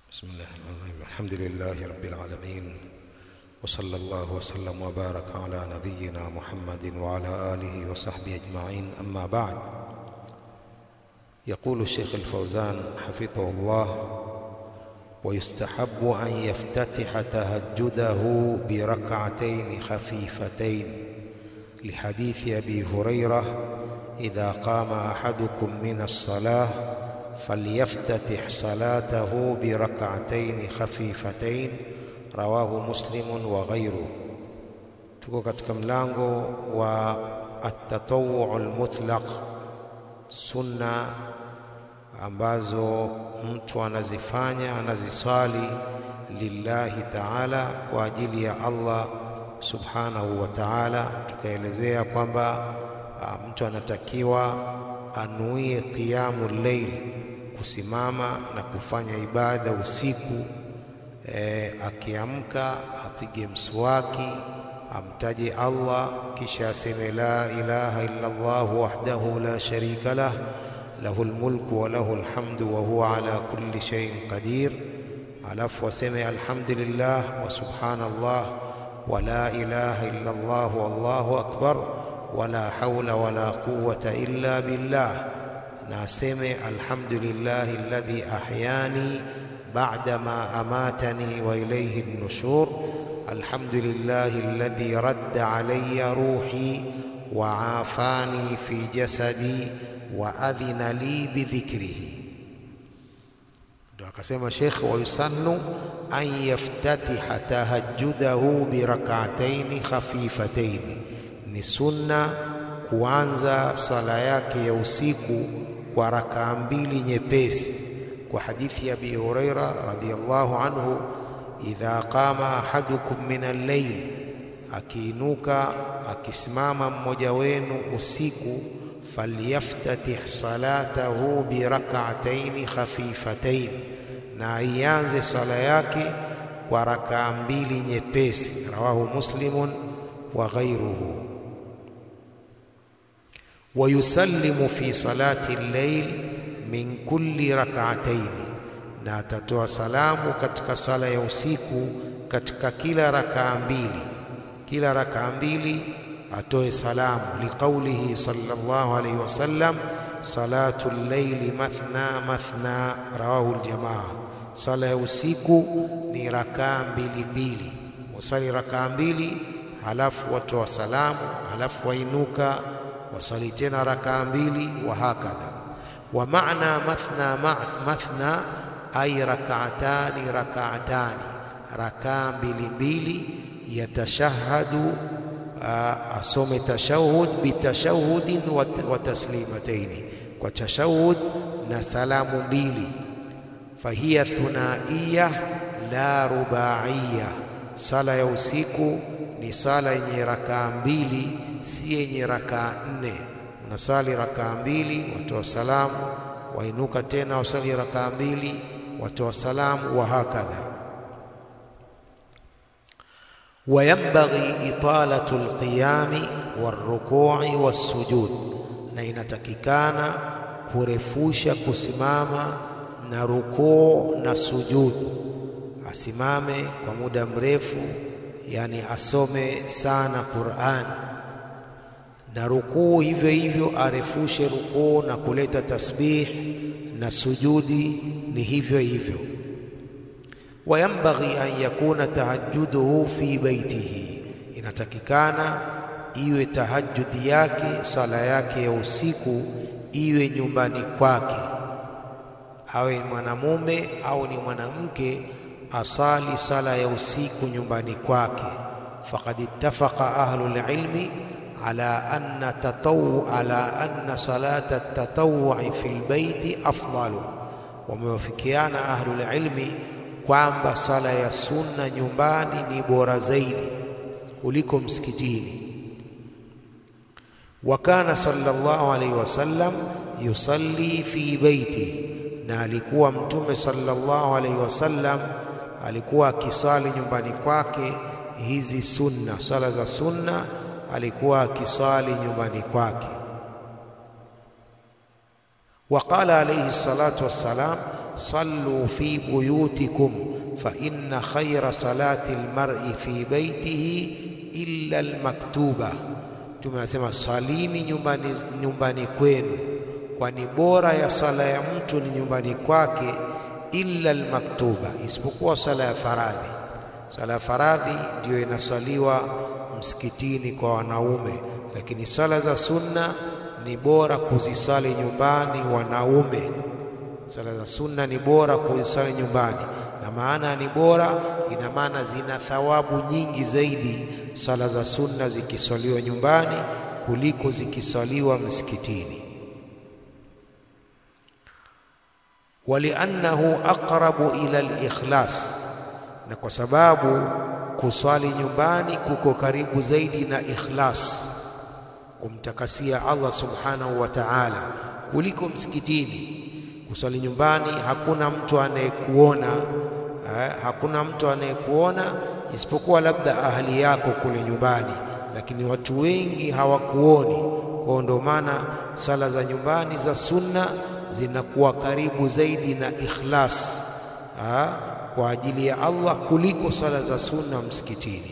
بسم الله الرحمن الرحيم الحمد لله رب العالمين وصلى الله وسلم وبارك على نبينا محمد وعلى آله وصحبه أجمعين أما بعد يقول الشيخ الفوزان حفظه الله ويستحب أن يفتتح تهجده بركعتين خفيفتين لحديث أبي هريرة إذا قام أحدكم من الصلاة فليفتتح صلاته بركعتين خفيفتين rawahu muslimun wa ghairu. Tuko katika mlango wa at-tatawwu al-mutlaq, sunna ambazo mtu anazifanya anaziswali lillahi ta'ala, kwa ajili ya Allah subhanahu wa ta'ala. Tukaelezea kwamba mtu anatakiwa anuie qiyamul layl, kusimama na kufanya ibada usiku E, akiamka apige mswaki amtaje Allah kisha aseme la ilaha illa Allah wahdahu la sharika lah lahu almulku wa lahu alhamdu wa huwa ala kulli shay'in qadir, alafu aseme alhamdulillah wa subhanallah wa la ilaha illa Allah wallahu akbar wa la hawla wa la quwwata illa billah, na aseme alhamdulillahi alladhi ahyani بعدما أماتني وإليه النشور الحمد لله الذي رد علي روحي وعافاني في جسدي وأذن لي بذكره akasema Sheikh wayusannu an yaftatiha tahajjudahu birak'ataini khafifataini, ni sunna kuanza sala yake ya usiku kwa rakaa mbili nyepesi kwa hadithi ya Abi Huraira radhiyallahu anhu, idha qama ahadukum min al-layl, akiinuka akisimama mmoja wenu usiku, falyaftatih salatahu birak'ataini khafifatain, na aianze sala yake kwa rakaa mbili nyepesi. Rawahu Muslimun wa ghayruhu. wa yusallimu fi salati al-layl min kulli rak'ataini, na atatoa salamu katika sala ya usiku katika kila rakaa mbili. Kila rakaa mbili atoe salamu, liqaulihi sallallahu alayhi wasallam, salatu llaili mathna mathna, rawahu aljamaa. Sala ya usiku ni rakaa mbili mbili, wasali rakaa mbili halafu watoa salamu, halafu wainuka wasali tena rakaa mbili, wa hakadha wa maana mathna ma, mathna ay rak'atani rak'atani, rakaa mbili mbili. Yatashahadu, asome tashahud bitashahudin wa taslimataini, kwa tashahud na salamu mbili. Fahiya thunaiya la rubaiya, sala ya usiku ni sala yenye rakaa mbili, si yenye rakaa nne unasali rakaa mbili, watoa salamu, wainuka tena wasali rakaa mbili, watoa salamu, wa hakadha. Wa yanbaghi italatu alqiyami warruku'i wassujud, na inatakikana kurefusha kusimama na rukuu na sujud. Asimame kwa muda mrefu, yani asome sana Qur'an na rukuu hivyo hivyo, arefushe rukuu na kuleta tasbih na sujudi ni hivyo hivyo. Wayambaghi an yakuna tahajjuduhu fi baitihi, inatakikana iwe tahajjudi yake sala yake ya usiku iwe nyumbani kwake, awe mwanamume au ni mwanamke, asali sala ya usiku nyumbani kwake. Faqad ittafaqa ahlul ilmi ala anna tatawu ala anna salata tatawui fi lbeiti afdalu, wamewafikiana ahlul ilmi kwamba sala ya sunna nyumbani ni bora zaidi kuliko msikitini. Wa kana sallallahu alayhi wasallam yusalli fi beiti, na alikuwa Mtume sallallahu alayhi wasallam alikuwa akisali nyumbani kwake hizi sunna, sala za sunna alikuwa akisali nyumbani kwake. Waqala alayhi salatu wassalam, sallu fi buyutikum fa inna khayra salati almar'i fi baitihi illa almaktuba. Mtume anasema salini nyumbani, nyumbani kwenu, kwani bora ya sala ya mtu ni nyumbani kwake, illa almaktuba, isipokuwa sala ya faradhi. Sala ya faradhi ndiyo inasaliwa msikitini kwa wanaume, lakini sala za sunna ni bora kuzisali nyumbani wanaume. Sala za sunna ni bora kuzisali nyumbani, na maana ni bora, ina maana zina thawabu nyingi zaidi sala za sunna zikiswaliwa nyumbani kuliko zikiswaliwa msikitini. Waliannahu aqrabu ila al-ikhlas, na kwa sababu kuswali nyumbani kuko karibu zaidi na ikhlas, kumtakasia Allah subhanahu wa ta'ala kuliko msikitini. Kuswali nyumbani hakuna mtu anayekuona eh, hakuna mtu anayekuona isipokuwa labda ahali yako kule nyumbani, lakini watu wengi hawakuoni. Kwa ndio maana sala za nyumbani za sunna zinakuwa karibu zaidi na ikhlas ha, kwa ajili ya Allah kuliko sala za sunna msikitini.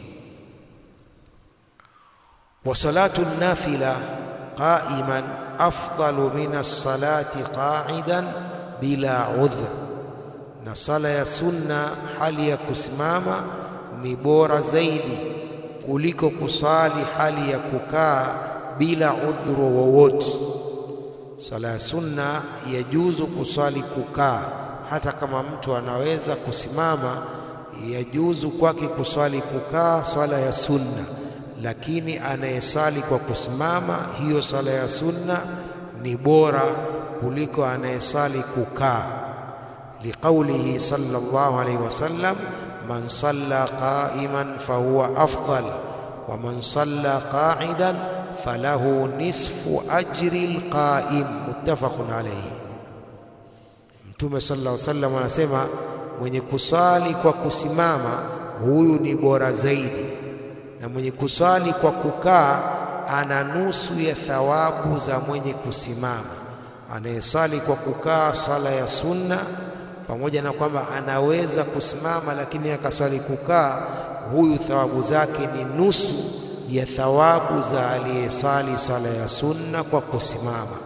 Wa salatu nafila qa'iman afdalu min as-salati qa'idan bila udhr, na sala ya sunna hali ya kusimama ni bora zaidi kuliko kusali hali ya kukaa bila udhuru wowote. Sala ya sunna yajuzu kusali kukaa, hata kama mtu anaweza kusimama, yajuzu kwake kuswali kukaa swala ya sunna, lakini anayesali kwa kusimama, hiyo sala ya sunna ni bora kuliko anayesali kukaa, liqaulihi sallallahu alaihi wasallam man salla qa'iman fahuwa afdal wa man salla qa'idan falahu nisfu ajri alqa'im, muttafaqun alayhi. Mtume sallallahu alayhi wasallam anasema mwenye kusali kwa kusimama huyu ni bora zaidi, na mwenye kusali kwa kukaa ana nusu ya thawabu za mwenye kusimama. Anayesali kwa kukaa sala ya sunna pamoja na kwamba anaweza kusimama lakini akasali kukaa, huyu thawabu zake ni nusu ya thawabu za aliyesali sala ya sunna kwa kusimama.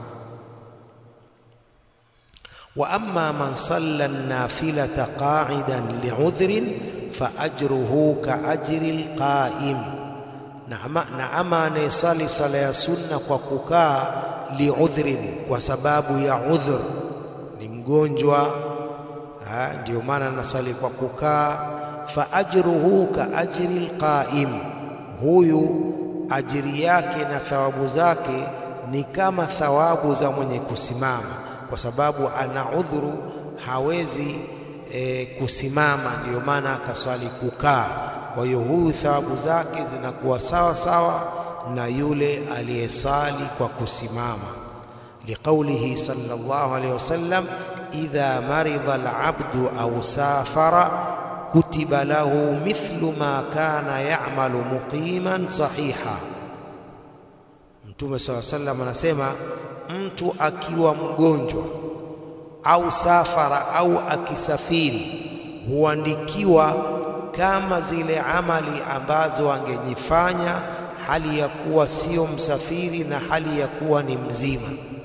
Wa amma man salla nafilata qa'idan li'udhrin fa ajruhu ka ajri alqa'im, na ama anayesali sala ya sunna kwa kukaa li'udhrin, kwa sababu ya udhur, ni mgonjwa ndio maana anasali kwa kukaa. Fa ajruhu ka ajri alqa'im, huyu ajiri yake na thawabu zake ni kama thawabu za mwenye kusimama, kwa sababu ana udhuru, hawezi e, kusimama, ndiyo maana akaswali kukaa. Kwa hiyo huyu thawabu zake zinakuwa sawa sawa na yule aliyesali kwa kusimama, liqaulihi sallallahu alaihi wasallam idha maridha alabdu au safara kutiba lahu mithlu ma kana ya'malu muqiman sahiha. Mtume sala sallam anasema mtu akiwa mgonjwa au safara au akisafiri huandikiwa kama zile amali ambazo angejifanya hali ya kuwa sio msafiri na hali ya kuwa ni mzima.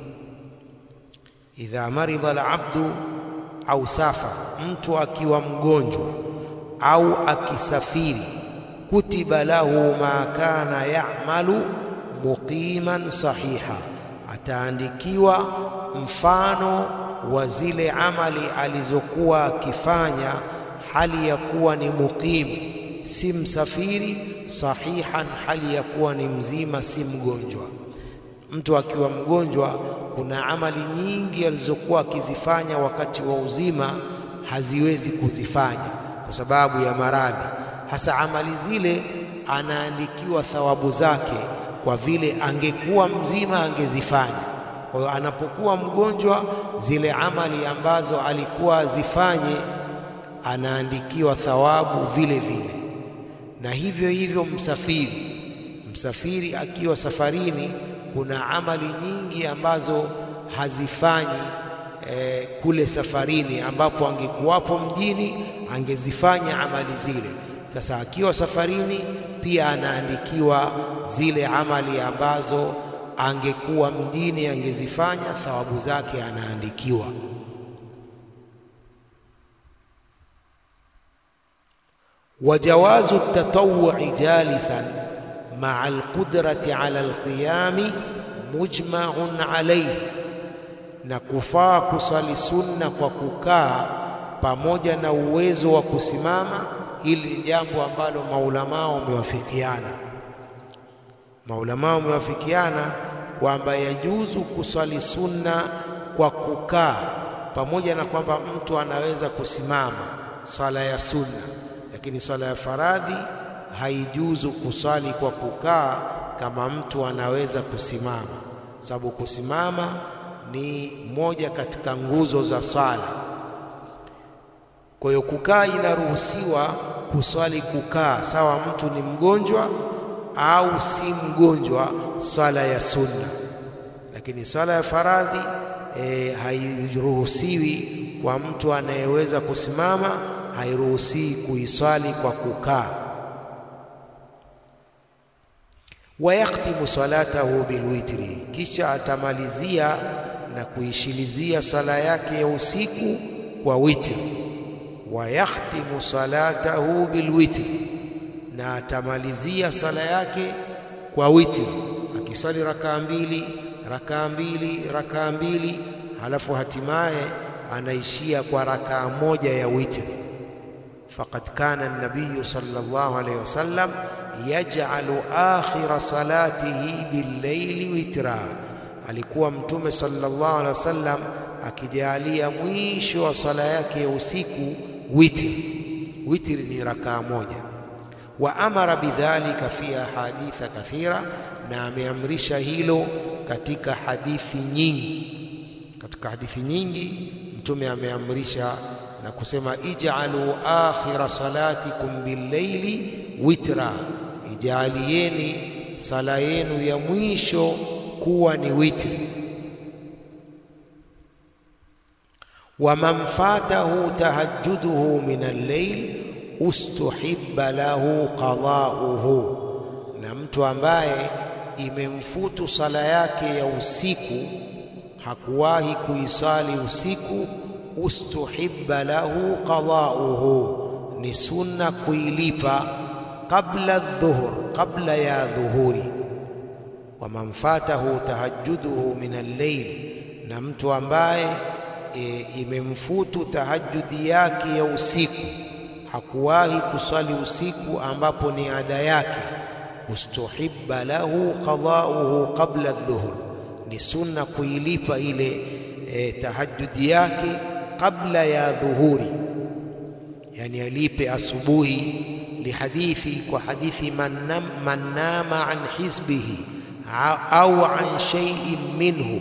Idha maridha alabdu au safar, mtu akiwa mgonjwa au akisafiri, kutiba lahu ma kana ya'malu muqiman sahiha, ataandikiwa mfano wa zile amali alizokuwa akifanya hali ya kuwa ni muqim, si msafiri, sahihan, hali ya kuwa ni mzima, si mgonjwa. Mtu akiwa mgonjwa, kuna amali nyingi alizokuwa akizifanya wakati wa uzima haziwezi kuzifanya kwa sababu ya maradhi. Hasa amali zile anaandikiwa thawabu zake, kwa vile angekuwa mzima angezifanya. Kwa hiyo anapokuwa mgonjwa, zile amali ambazo alikuwa azifanye anaandikiwa thawabu vile vile, na hivyo hivyo msafiri. Msafiri akiwa safarini kuna amali nyingi ambazo hazifanyi e, kule safarini, ambapo angekuwapo mjini angezifanya amali zile. Sasa akiwa safarini pia anaandikiwa zile amali ambazo angekuwa mjini angezifanya, thawabu zake anaandikiwa. wajawazu tatawui jalisan maa alqudrati ala alqiyami mujmaun alayhi, na kufaa kusali sunna kwa kukaa pamoja na uwezo wa kusimama. Hili ni jambo ambalo maulamaa wamewafikiana, maulamaa wamewafikiana kwamba yajuzu kusali sunna kwa kukaa, pamoja na kwamba mtu anaweza kusimama sala ya sunna, lakini sala ya faradhi haijuzu kusali kwa kukaa kama mtu anaweza kusimama, sababu kusimama ni moja katika nguzo za sala. Kwa hiyo kukaa inaruhusiwa kuswali kukaa, sawa mtu ni mgonjwa au si mgonjwa, sala ya sunna. Lakini sala ya faradhi e, hairuhusiwi kwa mtu anayeweza kusimama, hairuhusiwi kuiswali kwa kukaa. Wayaktimu salatahu bilwitri, kisha atamalizia na kuishilizia sala yake ya usiku kwa witri. Wayakhtimu salatahu bilwitri, na atamalizia sala yake kwa witri, akisali rakaa mbili rakaa mbili rakaa mbili, halafu hatimaye anaishia kwa rakaa moja ya witri. Faqad kana an-nabiy sallallahu alayhi wasallam yaj'alu akhira salatihi bil-layli witra, alikuwa Mtume sallallahu alaihi wasallam akijalia mwisho wa sala yake ya usiku witri. Witri ni rakaa moja. Wa amara bidhalika fi ahaditha kathira, na ameamrisha hilo katika hadithi nyingi. Katika hadithi nyingi Mtume ameamrisha na kusema ij'alu akhira salatikum bil-layli witra, ijalieni sala yenu ya mwisho kuwa ni witri. wa man fatahu tahajjuduhu min al-layl ustuhibba lahu qada'uhu, na mtu ambaye imemfutu sala yake ya usiku hakuwahi kuisali usiku, ustuhibba lahu qada'uhu, ni sunna kuilipa qabla dhuhur, qabla ya dhuhuri. Wa man fatahu tahajjuduhu min al-layl, na mtu ambaye e, imemfutu tahajjudi yake ya usiku hakuwahi kusali usiku ambapo ni ada yake, ustuhibba lahu qada'uhu qabla dhuhur, ni sunna kuilipa ile e, tahajjudi yake kabla ya dhuhuri, yani alipe asubuhi. Lihadithi, kwa hadithi man nama an hizbihi au an shay'in minhu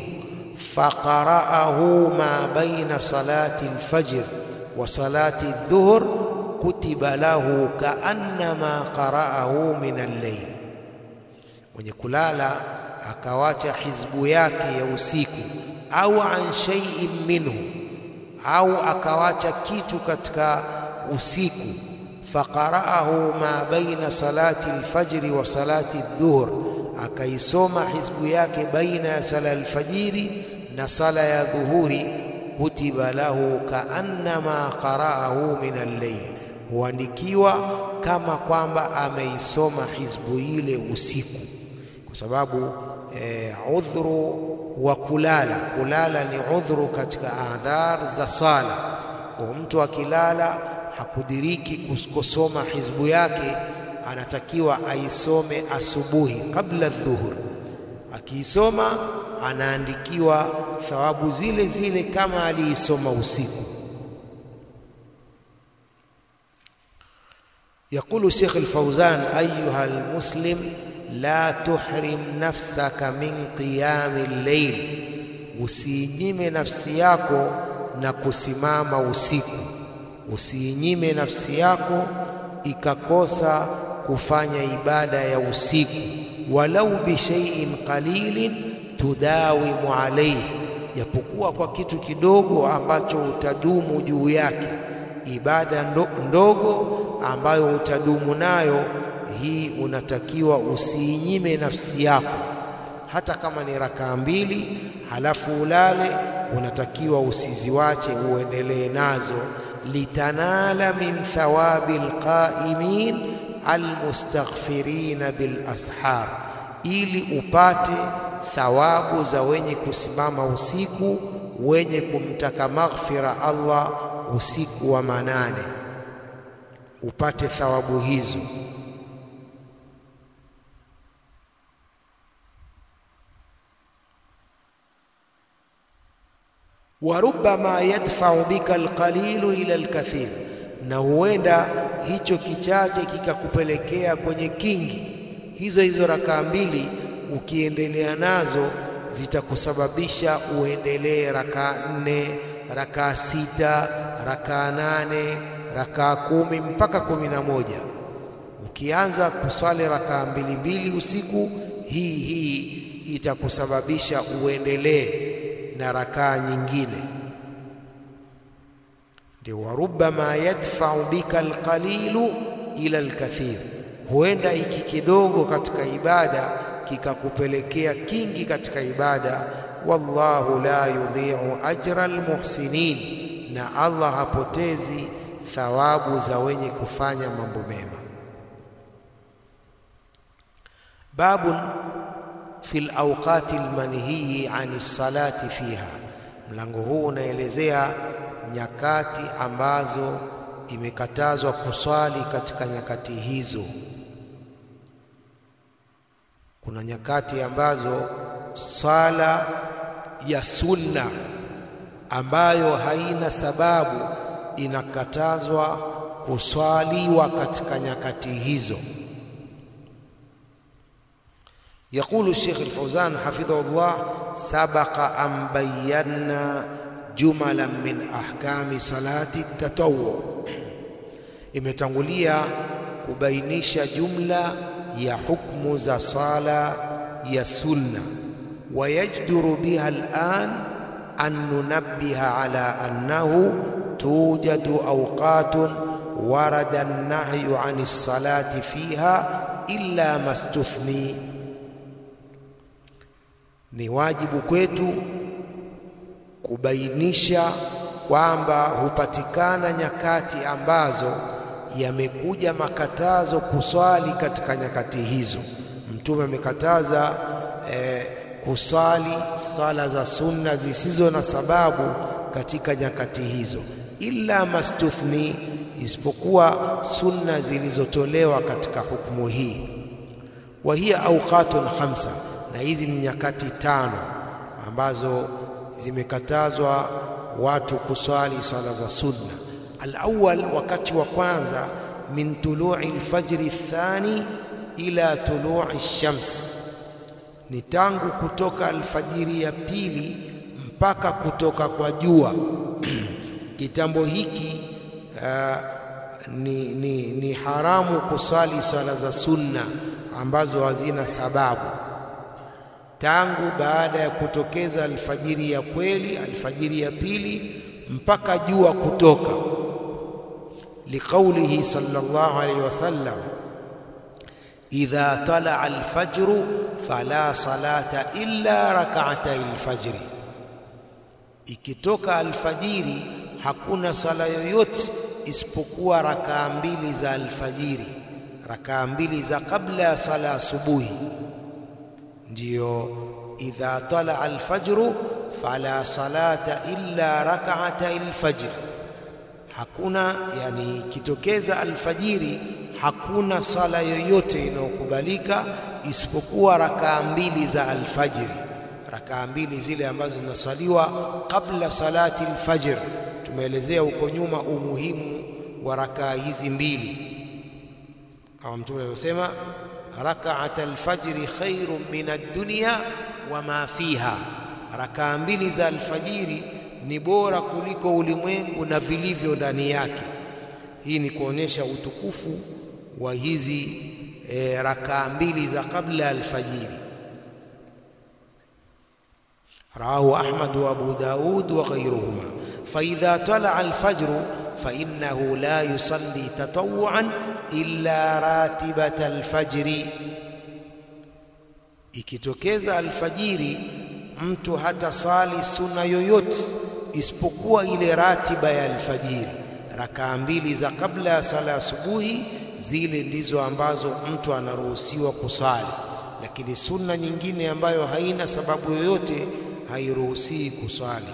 faqara'ahu ma baina salati alfajr wa salati adh-dhuhr kutiba lahu kaannama qara'ahu min al-layl, mwenye kulala akawacha hizbu yake ya usiku, au an shay'in minhu, au akawacha kitu katika usiku, faqara'ahu ma baina salati al-fajri wa salati adh-dhuhr, akaisoma hizbu yake baina ya sala alfajiri na sala ya dhuhuri, kutiba lahu kaannama qara'ahu min al-layl huandikiwa kama kwamba ameisoma hizbu ile usiku, kwa sababu e, udhuru wa kulala. Kulala ni udhuru katika adhar za sala. Kwa mtu akilala hakudiriki kusoma hizbu yake, anatakiwa aisome asubuhi kabla dhuhur. Akiisoma anaandikiwa thawabu zile zile kama aliisoma usiku. Yaqulu Sheikh Al-Fauzan, ayuha almuslim la tuhrim nafsaka min qiyami al-layl, usiinyime nafsi yako na kusimama usiku. Usiinyime nafsi yako ikakosa kufanya ibada ya usiku, walau bi shay'in qalilin tudawimu alayhi, japokuwa kwa kitu kidogo ambacho utadumu juu yake, ibada ndo, ndogo ambayo utadumu nayo, hii unatakiwa usiinyime nafsi yako, hata kama ni rakaa mbili halafu ulale, unatakiwa usiziwache, uendelee nazo, litanala min thawabi alqaimin almustaghfirina bil ashar, ili upate thawabu za wenye kusimama usiku wenye kumtaka maghfira Allah usiku wa manane, upate thawabu hizo. wa rubbama yadfa'u bika alqalilu ila alkathir, na huenda hicho kichache kikakupelekea kwenye kingi. Hizo hizo rakaa mbili ukiendelea nazo zitakusababisha uendelee rakaa nne, rakaa sita, rakaa nane, rakaa kumi mpaka kumi na moja. Ukianza kuswali rakaa mbili mbili usiku, hii hii itakusababisha uendelee na rakaa nyingine. Ndio, warubbama yadfa'u bika alqalilu ila alkathir, huenda hiki kidogo katika ibada kikakupelekea kingi katika ibada. Wallahu la yudhi'u ajra almuhsinin, na Allah hapotezi thawabu za wenye kufanya mambo mema. Babun fi alawqati almanhiyi ani salati fiha, mlango huu unaelezea nyakati ambazo imekatazwa kuswali katika nyakati hizo. Kuna nyakati ambazo swala ya sunna ambayo haina sababu inakatazwa kuswaliwa katika nyakati hizo. Yaqulu Sheikh Al-Fawzan hafidhahullah, sabaqa an bayyana jumalan min ahkami salati tatawwu, imetangulia kubainisha jumla ya hukmu za sala ya sunna. Wayajduru biha al'an an nunabbiha ala annahu tujadu awqatun warada an-nahyu an as-salati fiha illa mastuthni, ni wajibu kwetu kubainisha kwamba hupatikana nyakati ambazo yamekuja makatazo kuswali katika nyakati hizo. Mtume amekataza eh, kuswali sala za sunna zisizo na sababu katika nyakati hizo, illa mastuthni, isipokuwa sunna zilizotolewa katika hukumu hii. Wa hiya awqatun khamsa, na hizi ni nyakati tano ambazo zimekatazwa watu kuswali sala za sunna. Alawwal, wakati wa kwanza, min tului lfajri thani ila tului shams, ni tangu kutoka alfajiri ya pili mpaka kutoka kwa jua. Kitambo hiki uh, ni, ni, ni haramu kusali sala za sunna ambazo hazina sababu tangu baada ya kutokeza alfajiri ya kweli, alfajiri ya pili mpaka jua kutoka. Liqaulihi sallallahu alayhi wasallam, idha talaa alfajru fala salata illa rak'atay alfajri, ikitoka alfajiri hakuna sala yoyote isipokuwa rakaa mbili za alfajiri, rakaa mbili za kabla ya sala asubuhi ndiyo idha talaa alfajru fala salata illa rak'ata alfajr, hakuna yani, ikitokeza alfajiri hakuna sala yoyote inayokubalika isipokuwa rakaa mbili za alfajiri, rakaa mbili zile ambazo zinaswaliwa kabla salati alfajr. Tumeelezea huko nyuma umuhimu wa rakaa hizi mbili, kama Mtume alivyosema Rakaat alfajri khairun min ad-dunya wa ma fiha, rakaa mbili za alfajiri ni bora kuliko ulimwengu na vilivyo ndani yake. Hii ni kuonyesha utukufu wa hizi e, rakaa mbili za kabla alfajiri. rawahu Ahmad wa Abu Daud wa ghayruhuma. Fa idha talaa alfajru fa innahu la yusalli tatawuan illa ratibata alfajri, ikitokeza alfajiri mtu hata sali sunna yoyote isipokuwa ile ratiba ya alfajiri, rakaa mbili za kabla ya sala asubuhi, zile ndizo ambazo mtu anaruhusiwa kusali, lakini sunna nyingine ambayo haina sababu yoyote hairuhusii kusali.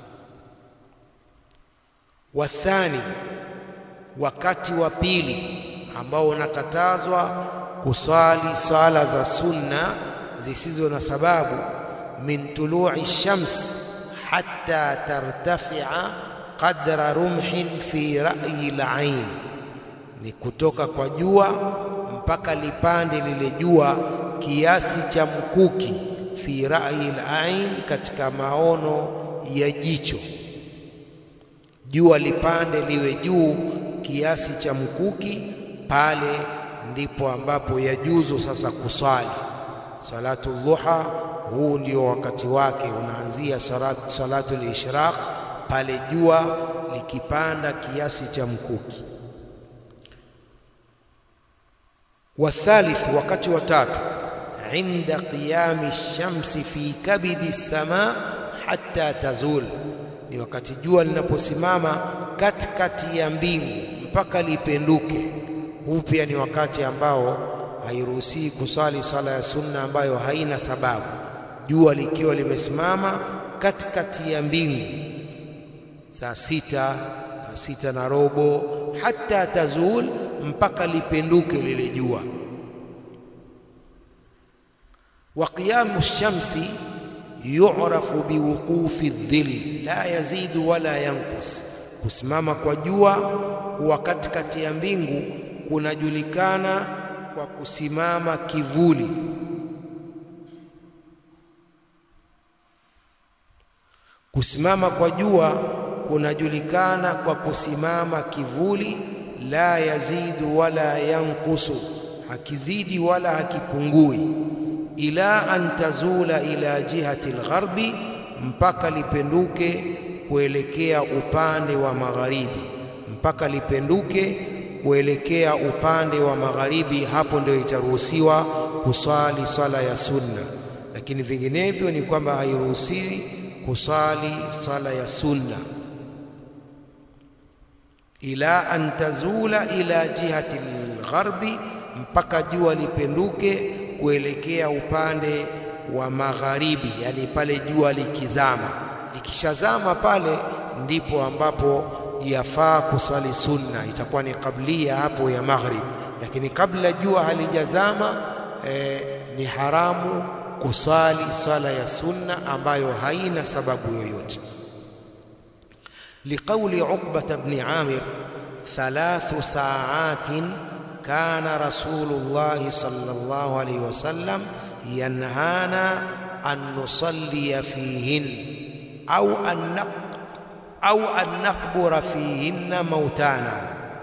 Wathani, wakati wa pili ambao unakatazwa kusali sala za sunna zisizo na sababu, min tului shams hatta tartafia qadra rumhin fi ra'yi al-ain, ni kutoka kwa jua mpaka lipande lile jua kiasi cha mkuki, fi ra'yi al-ain, katika maono ya jicho. Jua lipande liwe juu kiasi cha mkuki, pale ndipo ambapo yajuzu sasa kuswali salatu dhuha. Huu ndio wakati wake unaanzia salatu, salatu lishraq pale jua likipanda kiasi cha mkuki. Wathalith, wakati wa tatu, inda qiyami shamsi fi kabidi sama hatta tazul, ni wakati jua linaposimama katikati ya mbingu mpaka lipenduke. Huu pia ni wakati ambao hairuhusii kusali sala ya sunna ambayo haina sababu, jua likiwa limesimama katikati ya mbingu saa sita, saa sita na robo, hata tazul, mpaka lipenduke lile jua. Wa qiyamu shamsi yu'rafu biwuqufi dhill la yazidu wala yanqus, kusimama kwa jua kuwa katikati ya mbingu kunajulikana kwa kusimama kivuli. Kusimama kwa jua kunajulikana kwa kusimama kivuli, la yazidu wala yankusu, hakizidi wala hakipungui. Ila an tazula ila jihati algharbi, mpaka lipenduke kuelekea upande wa magharibi, mpaka lipenduke kuelekea upande wa magharibi, hapo ndio itaruhusiwa kusali sala ya sunna, lakini vinginevyo ni kwamba hairuhusiwi kusali sala ya sunna. Ila an tazula ila jihati algharbi, mpaka jua lipenduke kuelekea upande wa magharibi, yani pale jua likizama. Likishazama pale ndipo ambapo yafaa kusali sunna, itakuwa ni kablia hapo ya maghrib, lakini kabla jua halijazama eh, ni haramu kusali sala ya sunna ambayo haina sababu yoyote. Liqauli Uqbata bni Amir, thalathu saatin kana Rasulullahi sallallahu alayhi wasallam yanhana an nusalliya fihin au an au an naqbura fihinna mautana.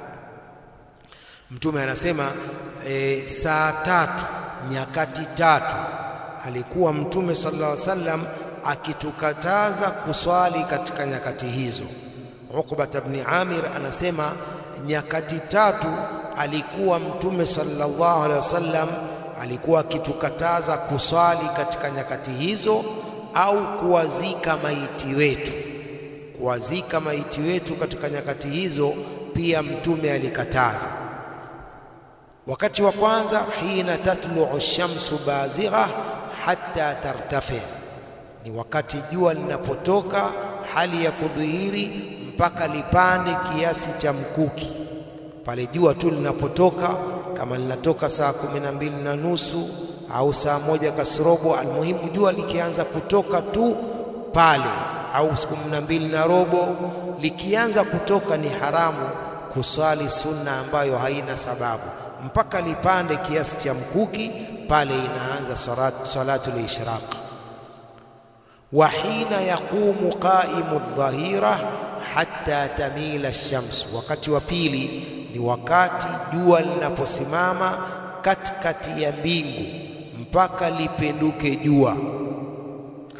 Mtume anasema e, saa tatu nyakati tatu alikuwa Mtume sallallahu alaihi wasallam akitukataza kuswali katika nyakati hizo. Uqbata bni Amir anasema nyakati tatu alikuwa Mtume sallallahu alaihi wasallam alikuwa akitukataza kuswali katika nyakati hizo, au kuwazika maiti wetu kuwazika maiti wetu katika nyakati hizo pia Mtume alikataza. Wakati wa kwanza, hina tatluu shamsu bazigha hatta tartafi, ni wakati jua linapotoka hali ya kudhihiri mpaka lipande kiasi cha mkuki. Pale jua tu linapotoka, kama linatoka saa kumi na mbili na nusu au saa moja kasrobo, almuhimu jua likianza kutoka tu pale au siku kumi na mbili na robo likianza kutoka, ni haramu kuswali sunna ambayo haina sababu mpaka lipande kiasi cha mkuki, pale inaanza salatu, salatu lishraq. Wa hina yaqumu qaimu dhahira hatta tamila ash-shams, wakati wa pili ni wakati jua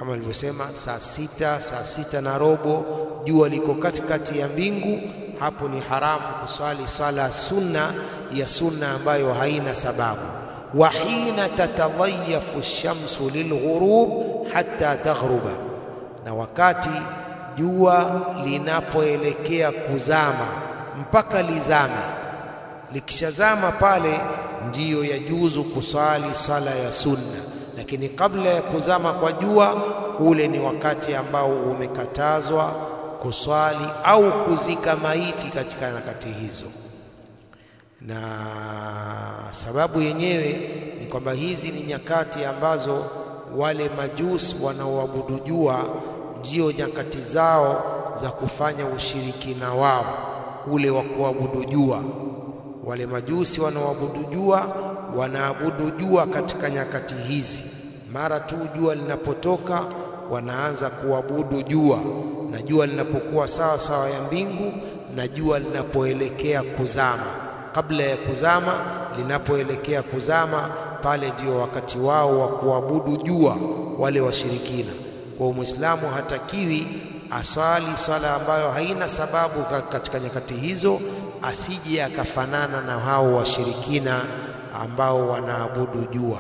kama nilivyosema, saa sita, saa sita na robo, jua liko katikati ya mbingu, hapo ni haramu kuswali sala sunna ya sunna ambayo haina sababu. Wa hina tatadhayafu shamsu lilghurub hatta taghruba, na wakati jua linapoelekea kuzama mpaka lizame. Likishazama pale ndiyo yajuzu kusali sala ya sunna, lakini kabla ya kuzama kwa jua, ule ni wakati ambao umekatazwa kuswali au kuzika maiti katika nyakati hizo. Na sababu yenyewe ni kwamba hizi ni nyakati ambazo wale majusi wanaoabudu jua ndio nyakati zao za kufanya ushirikina wao ule wa kuabudu jua. Wale majusi wanaoabudu jua wanaabudu jua katika nyakati hizi. Mara tu jua linapotoka, wanaanza kuabudu jua, na jua linapokuwa sawa sawa ya mbingu, na jua linapoelekea kuzama. Kabla ya kuzama, linapoelekea kuzama, pale ndio wakati wao wa kuabudu jua, wale washirikina. Kwa Muislamu hatakiwi asali sala ambayo haina sababu katika nyakati hizo, asije akafanana na hao washirikina ambao wanaabudu jua.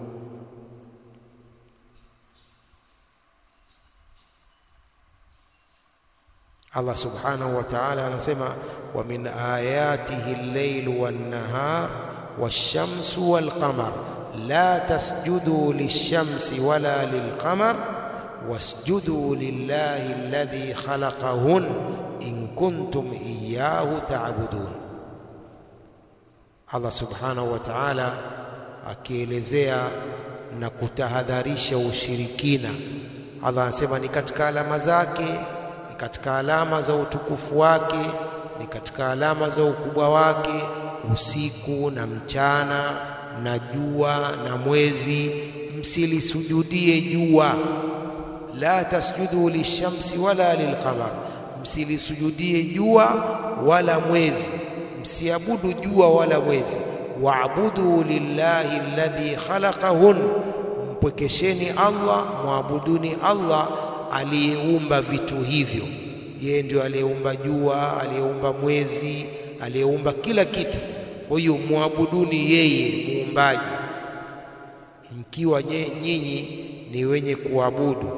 Allah subhanahu wa ta'ala anasema, wa min ayatihi al-laylu wan-nahar wash-shamsu wal-qamar la tasjudu lish-shamsi wala lil-qamar wasjudu lillahi alladhi khalaqahun in kuntum iyyahu ta'budun. Allah subhanahu wa ta'ala akielezea na kutahadharisha ushirikina. Allah anasema ni katika alama zake, ni katika alama za utukufu wake, ni katika alama za ukubwa wake, usiku na mchana na jua na mwezi, msilisujudie jua la tasjudu lishamsi wala lilqamar, msilisujudie jua wala mwezi, msiabudu jua wala mwezi. Waabudu lillahi alladhi khalaqahun, mpwekesheni Allah, mwabuduni Allah aliyeumba vitu hivyo. Yeye ndio aliyeumba jua, aliyeumba mwezi, aliyeumba kila kitu. Kwa hiyo mwabuduni yeye muumbaji, mkiwa nyinyi ni wenye kuabudu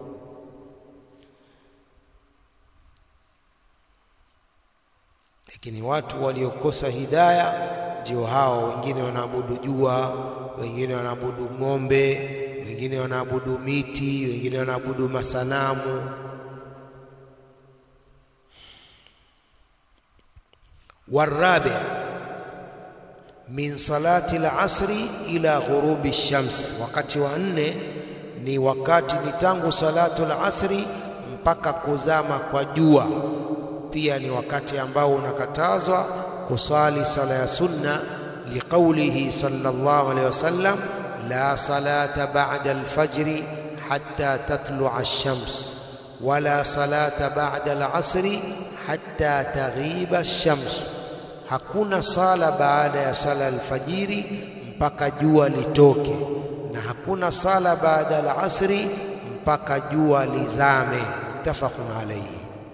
lakini watu waliokosa hidaya ndio hao. Wengine wanaabudu jua, wengine wanaabudu ng'ombe, wengine wanaabudu miti, wengine wanaabudu masanamu. Warabi min salati al-asri ila ghurubi shams, wakati wa nne ni wakati ni tangu salatu al-asri mpaka kuzama kwa jua pia ni wakati ambao unakatazwa kusali sala ya sunna, liqaulihi sallallahu alaihi wasallam, la salata ba'da alfajri hatta tatlua ash-shams wala salata ba'da al-asri hatta taghiba ash-shams, hakuna sala baada ya sala alfajiri mpaka jua litoke, na hakuna sala baada al-asri mpaka jua lizame. Muttafaqun alayhi.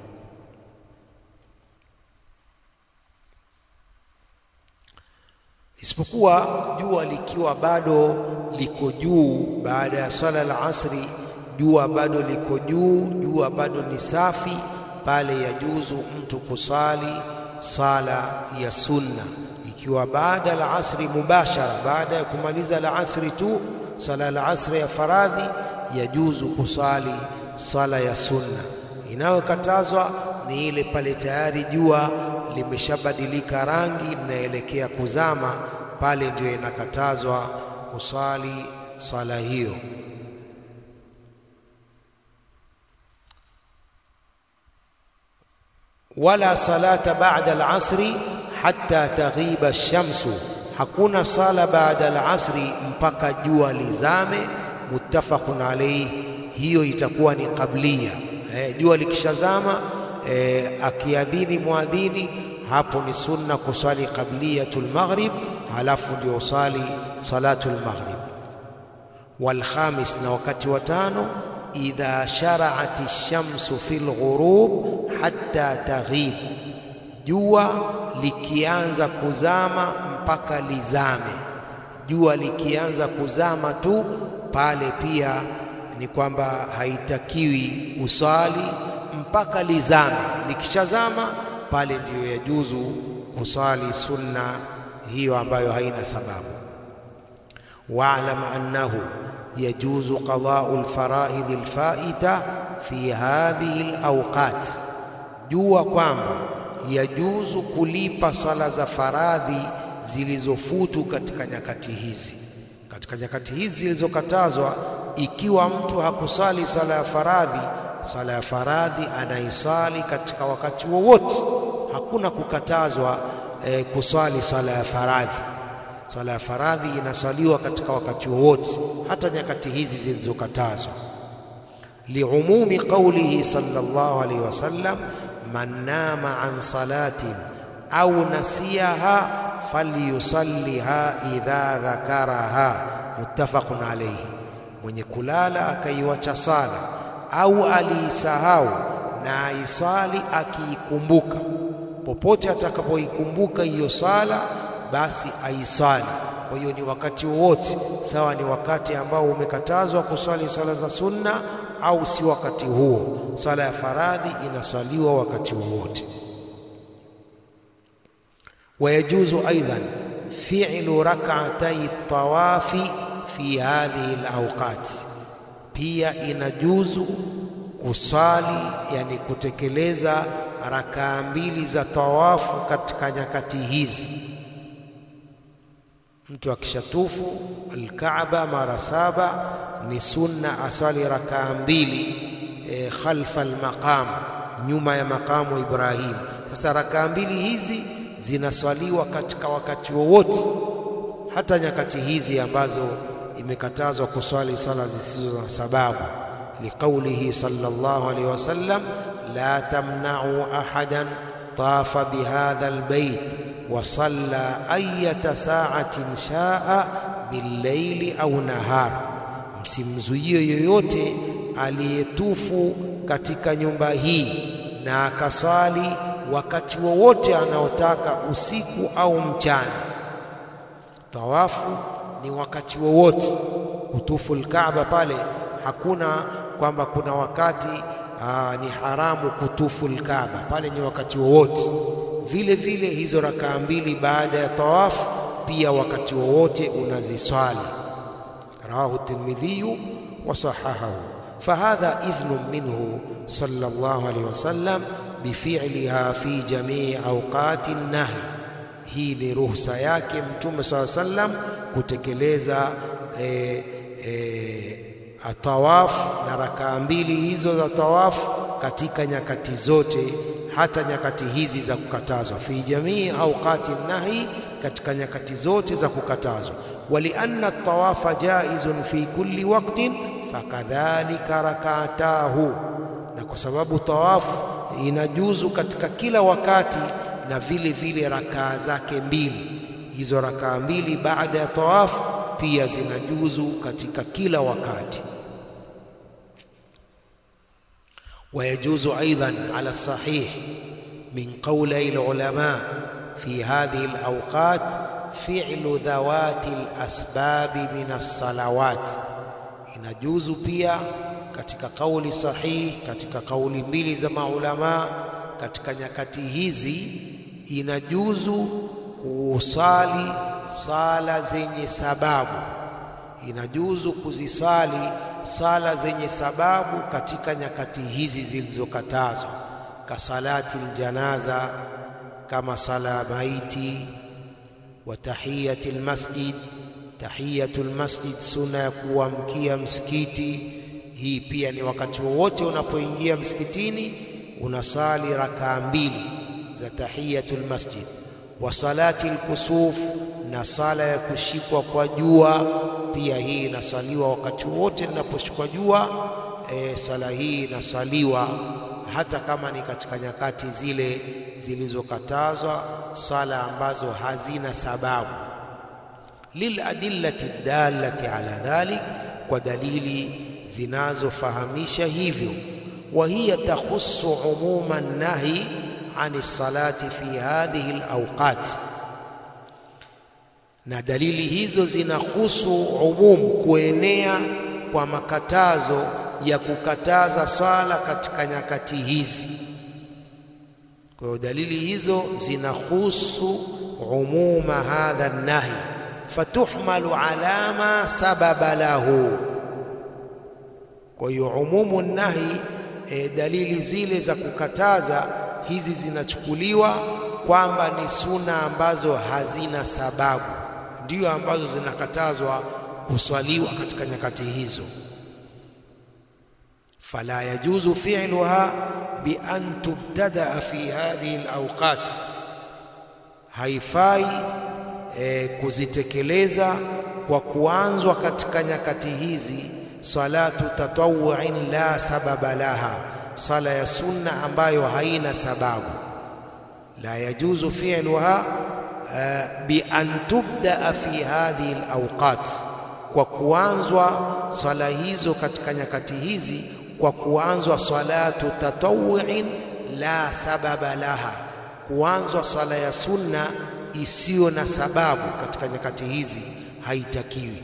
isipokuwa jua likiwa bado liko juu baada ya swala la asri, jua bado liko juu, jua bado ni safi, pale yajuzu mtu kusali sala ya sunna. Ikiwa baada la asri mubashara, baada ya kumaliza la asri tu sala la asri ya faradhi, yajuzu kusali sala ya sunna. Inayokatazwa ni ile pale tayari jua limeshabadilika rangi, linaelekea kuzama, pale ndio inakatazwa kusali swala hiyo. Wala salata ba'da al-asri hatta taghiba ash-shamsu, hakuna sala baada al-asri mpaka jua lizame. Muttafaqun alayhi, hiyo itakuwa ni qablia. Eh, jua likishazama eh, akiadhini muadhini hapo ni sunna kuswali qabliyatul maghrib, halafu ndio usali salatul maghrib. Wal khamis, na wakati wa tano, idha shara'at ash-shamsu fil ghurub hatta taghib, jua likianza kuzama mpaka lizame. Jua likianza kuzama tu pale pia ni kwamba haitakiwi usali mpaka lizame. Likishazama pale ndiyo yajuzu kusali sunna hiyo ambayo haina sababu. Wa'lam annahu yajuzu qada'u al-fara'id al-fa'ita fi hadhihi al-awqat, jua kwamba yajuzu kulipa sala za faradhi zilizofutu katika nyakati hizi, katika nyakati hizi zilizokatazwa. Ikiwa mtu hakusali sala ya faradhi, sala ya faradhi anaisali katika wakati wowote, hakuna kukatazwa eh, kusali sala ya faradhi. Sala ya faradhi inasaliwa katika wakati wowote, hata nyakati hizi zilizokatazwa. Liumumi qaulihi sallallahu alaihi wasallam, man nama an salatin au nasiyaha falyusalliha idha dhakaraha, muttafaqun alayhi. Mwenye kulala akaiwacha sala au aliisahau na aisali akiikumbuka, popote atakapoikumbuka hiyo sala basi aisali. Kwa hiyo ni wakati wowote, sawa ni wakati ambao umekatazwa kuswali sala za sunna au si wakati huo. Sala ya faradhi inaswaliwa wakati wowote. Wayajuzu aidan fi'lu rak'atay tawafi fi hadhihi alawqat, pia inajuzu kusali, yani kutekeleza rakaa mbili za tawafu katika nyakati hizi. Mtu akishatufu Alkaaba mara saba ni sunna asali rakaa mbili e, khalfa almaqam, nyuma ya maqamu Ibrahim. Sasa rakaa mbili hizi zinaswaliwa katika wakati wowote, hata nyakati hizi ambazo imekatazwa kuswali sala zisizo na sababu, liqaulihi sallallahu alaihi wasallam, la tamna'u ahadan tafa bihadha albayt wa salla ayata sa'atin sha'a billaili au nahar, msimzuie yoyote aliyetufu katika nyumba hii na akasali wakati wowote anaotaka usiku au mchana. Tawafu ni wakati wowote. Kutufu Alkaaba pale hakuna kwamba kuna wakati aa, ni haramu kutufu Alkaaba pale, ni wakati wowote. Vile vile hizo rakaa mbili baada ya tawafu pia wakati wowote unaziswali. Rawahu Tirmidhiyu wa sahahahu. Fahadha idhnun minhu sallallahu alayhi wasallam bifiliha fi jamii awqati nahi, hii ni ruhusa yake Mtume saa sallam kutekeleza e, e, atawafu na rakaa mbili hizo za tawafu katika nyakati zote, hata nyakati hizi za kukatazwa. Fi jamii awqati nahi, katika nyakati zote za kukatazwa. Walianna tawafa jaizun fi kulli waqtin fakadhalika rakatahu, na kwa sababu tawafu inajuzu katika kila wakati, na vile vile rakaa zake mbili hizo, rakaa mbili baada ya tawafu pia zinajuzu katika kila wakati. Wayajuzu aidan ala sahih min qawli alulama fi hadhihi alawqat fi'lu dhawati alasbabi min alsalawat, inajuzu pia katika kauli sahihi, katika kauli mbili za maulamaa katika nyakati hizi, inajuzu kusali sala zenye sababu, inajuzu kuzisali sala zenye sababu katika nyakati hizi zilizokatazwa, kasalati aljanaza, kama sala ya maiti, wa tahiyati almasjid, tahiyatu almasjid, sunna ya kuamkia msikiti hii pia ni wakati wowote unapoingia msikitini unasali rakaa mbili za tahiyatul masjid. Wa salati alkusuf, na sala ya kushikwa kwa jua pia hii inasaliwa wakati wote linaposhikwa jua. E, sala hii inasaliwa hata kama ni katika nyakati zile zilizokatazwa, sala ambazo hazina sababu. Liladillati dallati ala dhalik, kwa dalili zinazofahamisha hivyo. wa hiya takhussu umuma nahi ani salati fi hadhihi alawqat, na dalili hizo zinahusu umumu, kuenea kwa makatazo ya kukataza swala katika nyakati hizi. Kwa hiyo dalili hizo zinahusu umuma hadha nahi, fatuhmalu ala ma sababa lahu. Kwa hiyo umumu nahi e, dalili zile za kukataza hizi zinachukuliwa kwamba ni suna ambazo hazina sababu, ndiyo ambazo zinakatazwa kuswaliwa katika nyakati hizo. fala yajuzu fi'luha bi an tubtadaa fi hadhihi alawqat, haifai e, kuzitekeleza kwa kuanzwa katika nyakati hizi. salatu tatawuin la sababa laha, sala ya sunna ambayo haina sababu. la yajuzu fi'luha uh, bi an tubdaa fi hadhihi alawqat, kwa kuanzwa sala hizo katika nyakati hizi kwa kuanzwa salatu tatawuin la sababa laha, kuanzwa sala ya sunna isiyo na sababu katika nyakati hizi haitakiwi.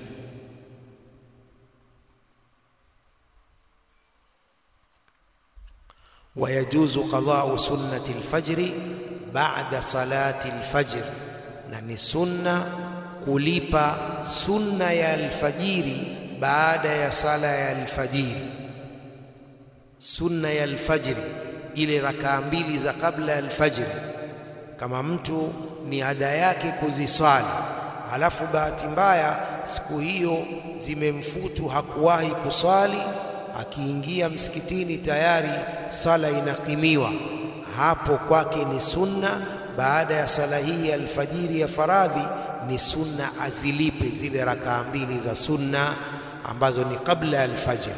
wayajuzu qadau sunnati alfajri ba'da salati alfajr, na ni sunna kulipa sunna ya alfajiri baada ya sala ya alfajiri. Sunna ya alfajiri, ile rakaa mbili za kabla ya alfajiri, kama mtu ni ada yake kuziswali, halafu bahati mbaya siku hiyo zimemfutu, hakuwahi kuswali akiingia msikitini tayari sala inakimiwa, hapo kwake ni sunna. Baada ya sala hii ya alfajiri ya faradhi, ni sunna azilipe zile rakaa mbili za sunna ambazo ni kabla ya alfajiri.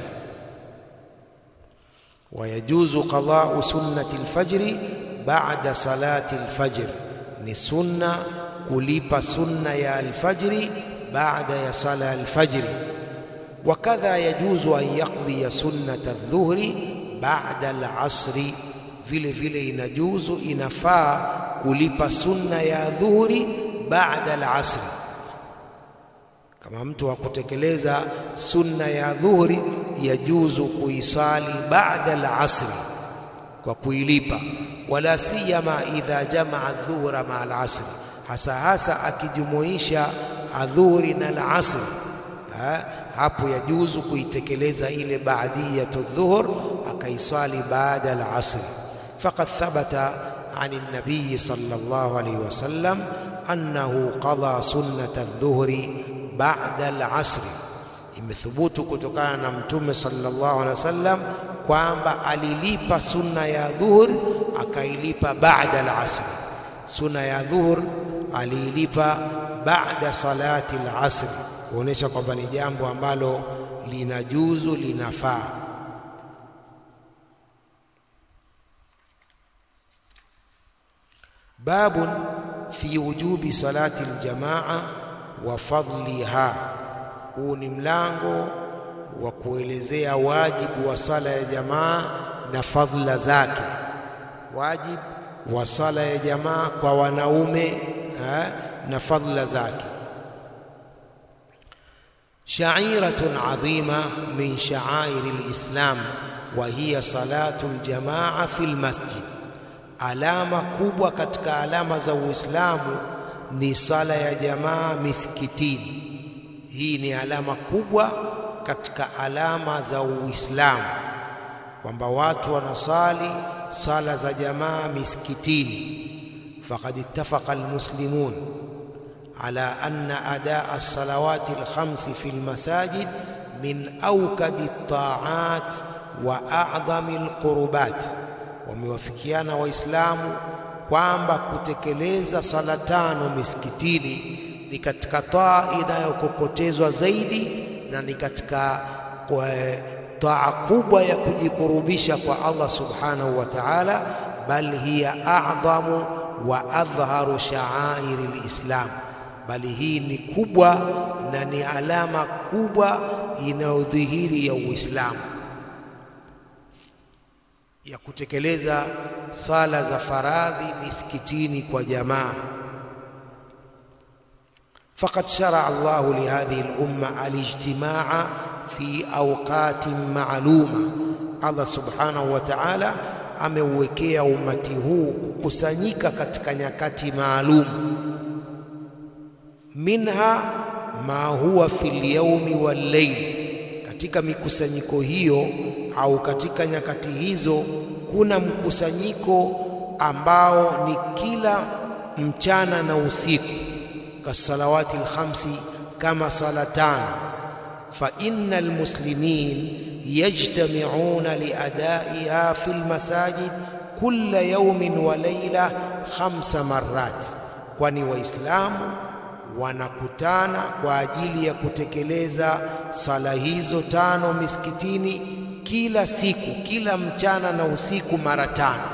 Wayajuzu qadau sunnati alfajri ba'da salati alfajr, ni sunna kulipa sunna ya alfajri baada ya sala ya alfajri wakadha yajuzu an yaqdiya sunnata aldhuhri ba'da alasri, vile vile inajuzu inafaa kulipa sunna ya dhuhuri baada alasri. Kama mtu hakutekeleza sunna ya dhuhuri, yajuzu kuisali baada alasri kwa kuilipa, wala siyama idha jamaa adhuhura maa alasri, hasa hasa akijumuisha adhuhuri na alasri hapo yajuzu kuitekeleza ile baadiyatu dhuhur akaiswali baada al-asr. Faqad thabata an an-nabiy sallallahu alayhi wasallam annahu qada sunnata adh-dhuhri ba'da al-asr, imethubutu kutokana na Mtume sallallahu alayhi wasallam kwamba alilipa sunna ya dhuhur akailipa baada al-asr. Sunna ya dhuhur aliilipa baada salati al-asr kuonesha kwamba ni jambo ambalo linajuzu linafaa. Babun fi wujubi salati aljamaa wa fadliha, huu ni mlango wa kuelezea wajibu wa sala ya jamaa na fadhila zake. Wajibu wa sala ya jamaa kwa wanaume ha, na fadhila zake shairatun adhima min shaairi lislam wa hiya salatu ljamaa fi lmasjid, alama kubwa katika alama za Uislamu ni sala ya jamaa misikitini. Hii ni alama kubwa katika alama za Uislamu kwamba watu wanasali sala za jamaa misikitini. Faqad ittafaqa almuslimun ala anna adaa alsalawati alkhamsi fi almasajid min awkadi altaat wa a'dhami alqurbat, wamewafikiana Waislamu kwamba kutekeleza sala tano misikitini ni katika taa inayokokotezwa zaidi na ni katika taa kubwa ya kujikurubisha kwa Allah subhanahu wa ta'ala, bal hiya a'dhamu wa adhharu sha'airi lislam, bali hii ni kubwa na ni alama kubwa inayodhihiri ya Uislamu ya kutekeleza sala za faradhi misikitini kwa jamaa. Faqad sharaa Allahu lihadhihi al-umma al-ijtimaa fi awqatin ma'luma, Allah subhanahu wa ta'ala ameuwekea umati huu kukusanyika katika nyakati maalum. Minha ma huwa fil yaumi wal layl, katika mikusanyiko hiyo au katika nyakati hizo kuna mkusanyiko ambao ni kila mchana na usiku, kasalawati lkhamsi, kama sala tano. Fa inna almuslimin yajtami'una liadaiha fi lmasajid kulla yawmin wa layla khamsa marrat, kwani Waislamu wanakutana kwa ajili ya kutekeleza sala hizo tano misikitini kila siku, kila mchana na usiku mara tano.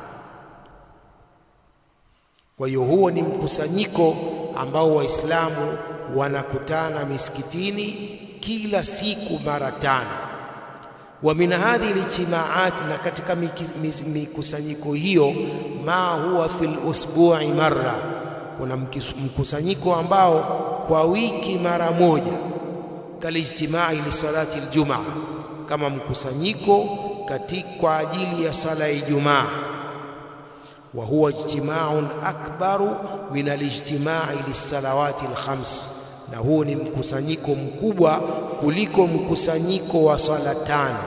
Kwa hiyo huo ni mkusanyiko ambao Waislamu wanakutana misikitini kila siku mara tano. Wa min hadhihi lijtimaat, na katika mikusanyiko hiyo, ma huwa fil usbu'i marra, kuna mkusanyiko ambao kwa wiki mara moja, kalijtimai lisalati aljumaa kama mkusanyiko katika kwa ajili ya sala ya Ijumaa. Wa huwa ijtimaun akbaru min alijtimai lissalawati alkhams, na huo ni mkusanyiko mkubwa kuliko mkusanyiko wa sala tano.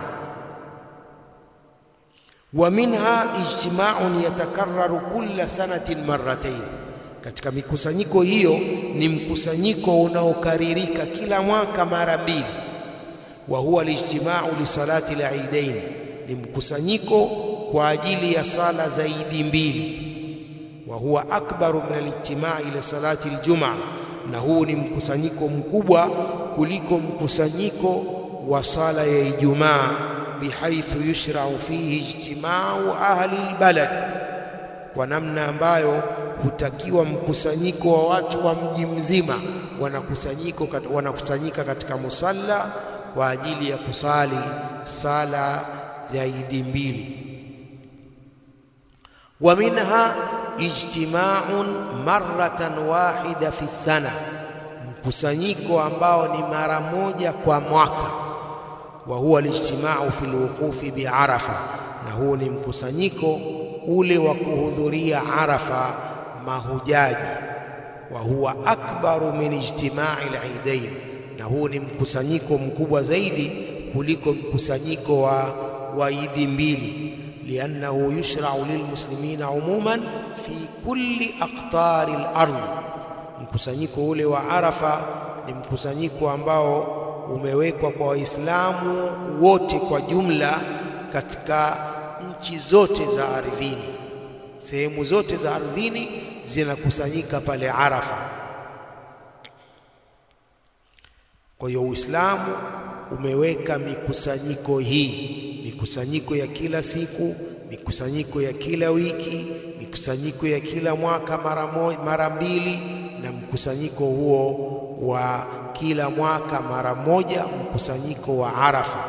Wa minha ijtimaun yatakarraru kulla sanatin marratain, katika mikusanyiko hiyo ni mkusanyiko unaokaririka kila mwaka mara mbili wa huwa alijtimau lisalati liidain, ni mkusanyiko kwa ajili ya sala za idi mbili. Wa huwa akbaru min alijtimai lisalati aljumaa, na huu ni mkusanyiko mkubwa kuliko mkusanyiko wa sala ya Ijumaa, bihaithu yushrau fihi ijtimau ahli albalad, kwa namna ambayo hutakiwa mkusanyiko wa watu wa mji mzima wanakusanyiko wanakusanyika katika musalla kwa ajili ya kusali sala za idi mbili. Wa minha ijtimaun marratan wahida fi sana, mkusanyiko ambao ni mara moja kwa mwaka. Wa huwa alijtimau fi lwuqufi bi Arafa, na huo ni mkusanyiko ule wa kuhudhuria Arafa mahujaji. Wa huwa akbaru min ijtimai lidain na huu ni mkusanyiko mkubwa zaidi kuliko mkusanyiko wa wa idi mbili, liannahu yushrau lilmuslimina umuman fi kulli aqtari al-ardh. Mkusanyiko ule wa Arafa ni mkusanyiko ambao umewekwa kwa Waislamu wote kwa jumla katika nchi zote za ardhini, sehemu zote za ardhini zinakusanyika pale Arafa. Kwa hiyo Uislamu umeweka mikusanyiko hii, mikusanyiko ya kila siku, mikusanyiko ya kila wiki, mikusanyiko ya kila mwaka mara moja, mara mbili, na mkusanyiko huo wa kila mwaka mara moja, mkusanyiko wa Arafa.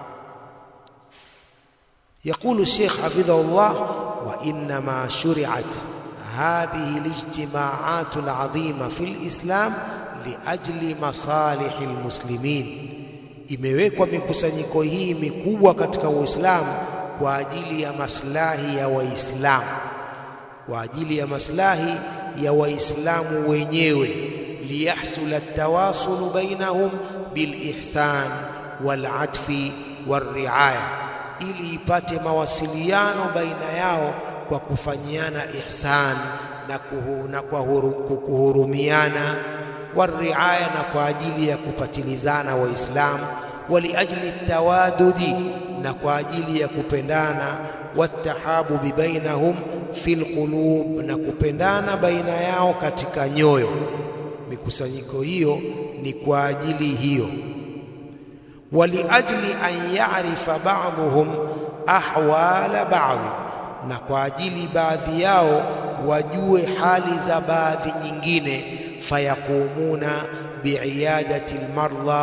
Yaqulu Sheikh hafidhahullah, wa innama shuri'at hadhihi alijtimaat alazima fi alislam liajli masalihi almuslimin, imewekwa mikusanyiko hii mikubwa katika Uislamu kwa ajili ya maslahi ya Waislamu, kwa ajili ya maslahi ya Waislamu wenyewe, liyahsula tawasulu bainahum bilihsan walatfi walriaya, ili ipate mawasiliano baina yao kwa kufanyiana ihsan na, kuhu, na kwa kuhurumiana wariaya na kwa ajili ya kupatilizana Waislamu, waliajli tawadudi na kwa ajili ya kupendana, watahabubi bainahum fil qulub na kupendana baina yao katika nyoyo. Mikusanyiko hiyo ni kwa ajili hiyo. Waliajli an yarifa ba'dhum ahwala ba'd, na kwa ajili baadhi yao wajue hali za baadhi nyingine fayaqumuna biiyadati almardha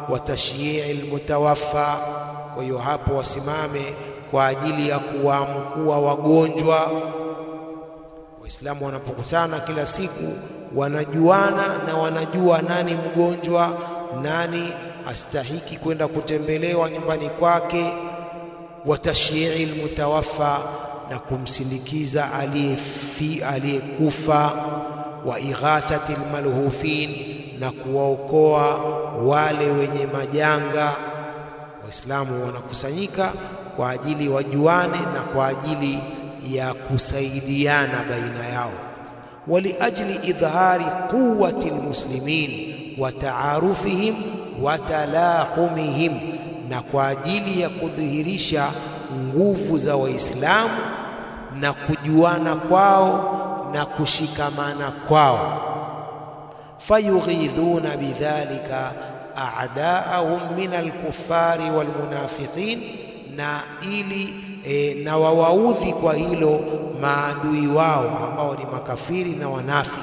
wa tashyii almutawaffa. Kwa hiyo hapo wasimame kwa ajili ya kuwaamkua wagonjwa. Waislamu wanapokutana kila siku wanajuana na wanajua nani mgonjwa, nani astahiki kwenda kutembelewa nyumbani kwake. wa tashyii almutawaffa, na kumsindikiza aliyefi aliyekufa. wa ighathati almalhufin, na kuwaokoa wale wenye majanga. Waislamu wanakusanyika kwa ajili wajuane na kwa ajili ya kusaidiana baina yao. waliajli idhhari quwwati almuslimin wa taarufihim wa talahumihim, na kwa ajili ya kudhihirisha nguvu za Waislamu na kujuana kwao na kushikamana kwao. fayughidhuna bidhalika a'daahum min alkuffari walmunafiqin, na ili e, na wawaudhi kwa hilo maadui wao ambao ni makafiri na wanafiki.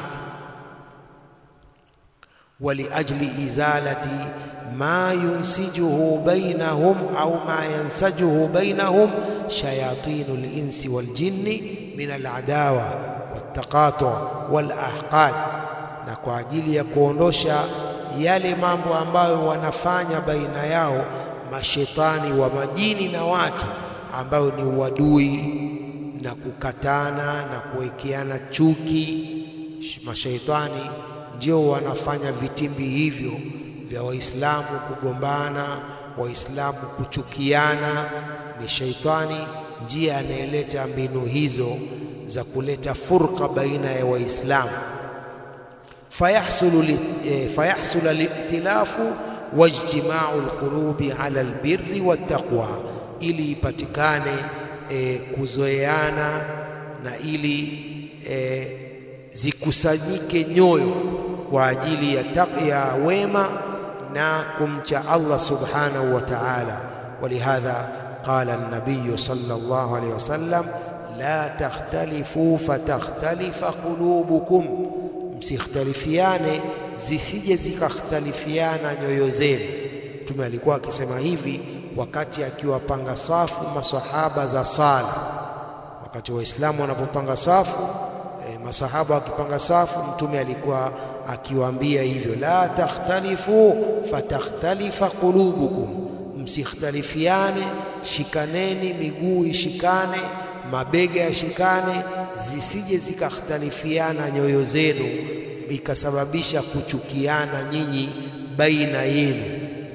waliajli izalati ma yunsijuhu bainahum au ma yansajuhu bainahum shayatinu linsi waljinni min aladawa waltaqatu walahqad, na kwa ajili ya kuondosha yale mambo ambayo wanafanya baina yao mashetani wa majini na watu, ambayo ni uadui na kukatana na kuwekeana chuki. Mashaitani ndio wanafanya vitimbi hivyo vya Waislamu kugombana, Waislamu kuchukiana. Ni shaitani ndiye anayeleta mbinu hizo za kuleta furqa baina ya Waislamu fayahsulu fayahsula litilafu wajtimau lqulubi ala albirri wattaqwa, ili ipatikane e, kuzoeana na ili e, zikusanyike nyoyo kwa ajili ya, ya wema na kumcha Allah subhanahu wa ta'ala. Walihadha qala an-nabiy sallallahu alayhi wasallam la takhtalifu fatakhtalifa qulubukum Msikhtalifiane zisije zikakhtalifiana nyoyo zenu. Mtume alikuwa akisema hivi wakati akiwapanga safu masahaba za sala. Wakati Waislamu wanapopanga safu e, masahaba wakipanga safu, Mtume alikuwa akiwaambia hivyo, la takhtalifu fatakhtalifa qulubukum, msikhtalifiane, shikaneni, miguu ishikane, mabega yashikane zisije zikakhtalifiana nyoyo zenu ikasababisha kuchukiana nyinyi baina yenu.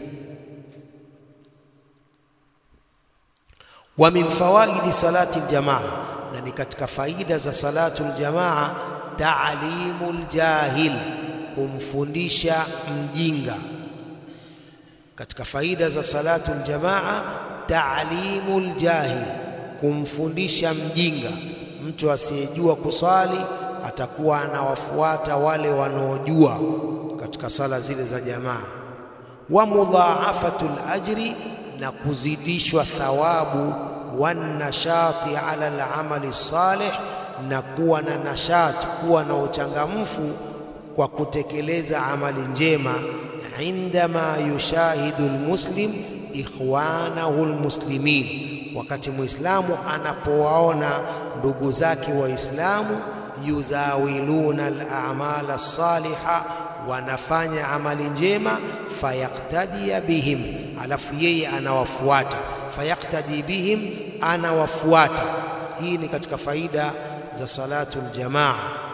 Wa min fawaidi salati aljamaa, na ni katika faida za salatu aljamaa, taalimu ljahil, kumfundisha mjinga. Katika faida za salatu aljamaa, taalimu ljahil, kumfundisha mjinga Mtu asiyejua kuswali atakuwa anawafuata wale wanaojua katika sala zile za jamaa. Wa mudhaafatul ajri, na kuzidishwa thawabu. Wanashati ala alamali salih, na kuwa na nashati, kuwa na uchangamfu kwa kutekeleza amali njema. Indama yushahidu almuslim ikhwanahu almuslimin, wakati muislamu anapowaona ndugu zake Waislamu yuzawiluna al-a'mal as-saliha, wanafanya amali njema. Fayaqtadia bihim, alafu yeye anawafuata. Fayaqtadi bihim, anawafuata. Hii ni katika faida za salatu aljamaa.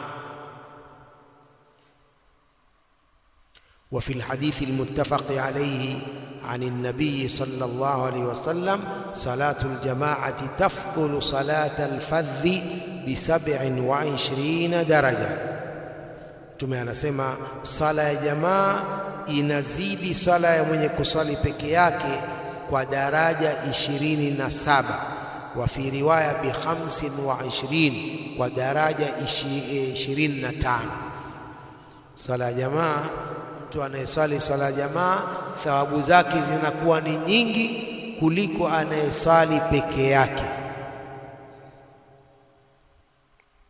Wa fi lhadithi almuttafaqi alayhi عن النبي صلى الله عليه وسلم صلاة الجماعة تفضل صلاة الفذ بسبع وعشرين درجة Mtume anasema sala ya jamaa inazidi sala ya mwenye kusali peke yake kwa daraja ishirini na saba wa fi riwaya bi khamsin wa ishirin kwa daraja ishirini na tano sala ya jamaa mtu anayesali sala ya jamaa thawabu zake zinakuwa ni nyingi kuliko anayesali peke yake.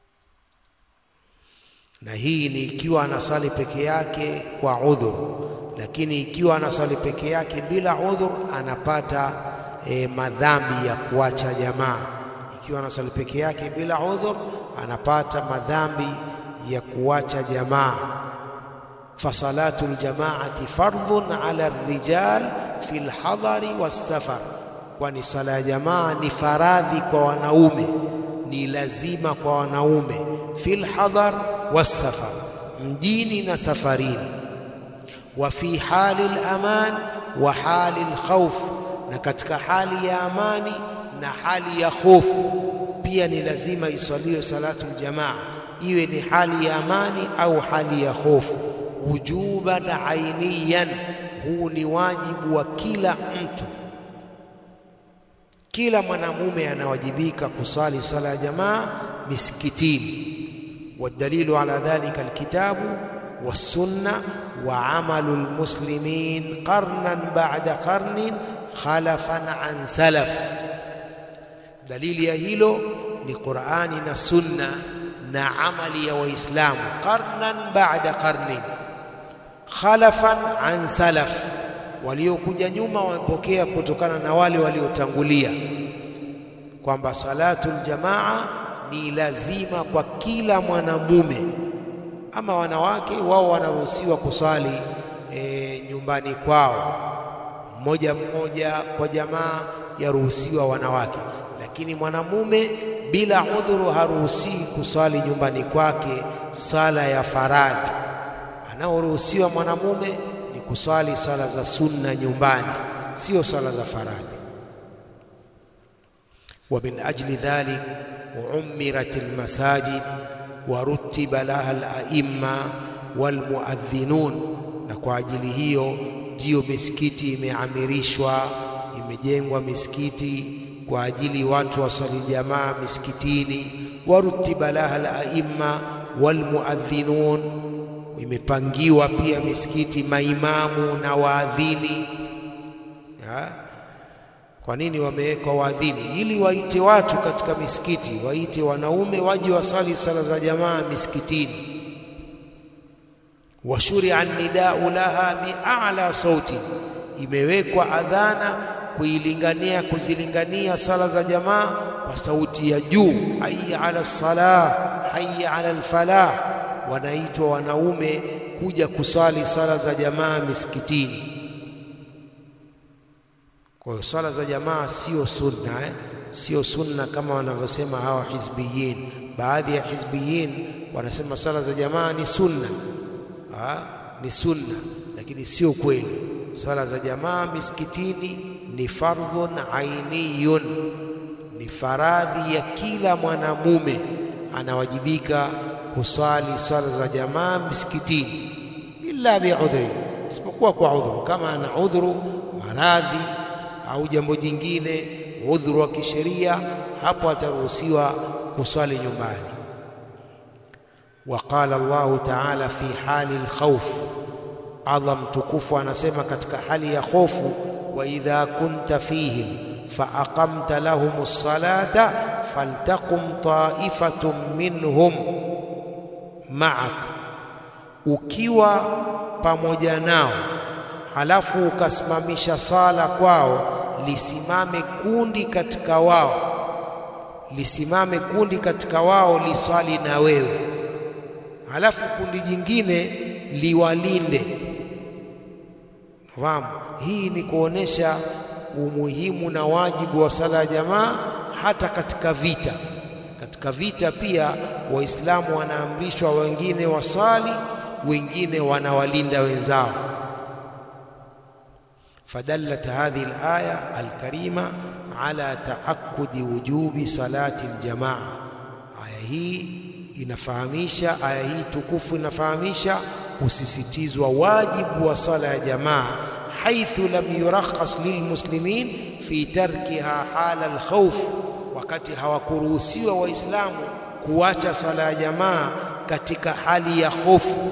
Na hii ni ikiwa anasali peke yake kwa udhuru, lakini ikiwa anaswali peke yake bila udhur anapata e, madhambi ya kuacha jamaa. Ikiwa anaswali peke yake bila udhur anapata madhambi ya kuacha jamaa. fasalatu ljamaati fardhun ala rijal fi lhadari wassafar, kwani sala ya jamaa ni faradhi kwa wanaume, ni lazima kwa wanaume, fi lhadar wassafar, mjini na safarini, wa fi hali laman wa hali lkhauf, na katika hali ya amani na hali ya hofu pia ni lazima iswaliwe salatu ljamaa, iwe ni hali ya amani au hali ya hofu wujuban ainiyan, huu ni wajibu wa kila mtu. Kila mwanamume anawajibika kusali sala ya jamaa misikitini. Wadalilu ala dhalika alkitabu wassunna wa amalu lmuslimin qarnan ba'da qarnin khalafan an salaf. Dalili ya hilo ni Qur'ani na sunna na amali ya Waislamu qarnan ba'da qarnin khalafan an salaf, waliokuja nyuma wamepokea kutokana na wale waliotangulia, kwamba salatul jamaa ni lazima kwa kila mwanamume. Ama wanawake wao wanaruhusiwa kuswali e, nyumbani kwao mmoja mmoja kwa jamaa, yaruhusiwa wanawake, lakini mwanamume bila udhuru haruhusiwi kuswali nyumbani kwake sala ya faradhi anaoruhusiwa mwanamume ni kuswali sala za sunna nyumbani, sio sala za faradhi. wa min ajli dhalik umirat almasajid wa rutiba laha alaimma walmuadhinun, na kwa ajili hiyo ndiyo misikiti imeamirishwa, imejengwa misikiti kwa ajili watu wasali jamaa misikitini. wa rutiba laha alaimma walmuadhinun imepangiwa pia misikiti maimamu na waadhini. Kwa nini wamewekwa waadhini? Ili waite watu katika misikiti, waite wanaume waje wasali sala za jamaa misikitini. wa shuria nidau laha bi'ala sauti, imewekwa adhana kuilingania, kuzilingania sala za jamaa kwa sauti ya juu, hayya ala salah, hayya ala alfalah wanaitwa wanaume kuja kusali sala za jamaa misikitini. Kwa hiyo sala za jamaa sio sunna eh? Sio sunna kama wanavyosema hawa hizbiyin. Baadhi ya hizbiyin wanasema sala za jamaa ni sunna ha? Ni sunna, lakini sio kweli. Sala za jamaa misikitini ni fardhun ainiyun, ni faradhi ya kila mwanamume anawajibika kusali sala za jamaa misikitini, illa biudhri, isipokuwa kwa udhuru. Kama ana udhuru maradhi au jambo jingine, udhuru wa kisheria, hapo ataruhusiwa kuswali nyumbani. Wa qala Allahu ta'ala fi hali alkhawf, Allah mtukufu anasema katika hali ya hofu, wa idha kunta fihim fa aqamta lahum ssalata faltaqum ta'ifatun minhum ma'ak, ukiwa pamoja nao halafu ukasimamisha sala kwao, lisimame kundi katika wao, lisimame kundi katika wao liswali na wewe, halafu kundi jingine liwalinde. Fahamu, hii ni kuonesha umuhimu na wajibu wa sala ya jamaa hata katika vita. Katika vita pia Waislamu wanaamrishwa wengine wasali, wengine wanawalinda wenzao. Fadallat hadhihi alaya alkarima ala taakudi wujubi salati aljamaa. Aya hii inafahamisha, aya hii tukufu inafahamisha kusisitizwa wajibu wa sala ya jamaa, haithu lam yurakhas lilmuslimin fi tarkiha hala alkhawf, wakati hawakuruhusiwa Waislamu kuacha sala ya jamaa katika hali ya hofu.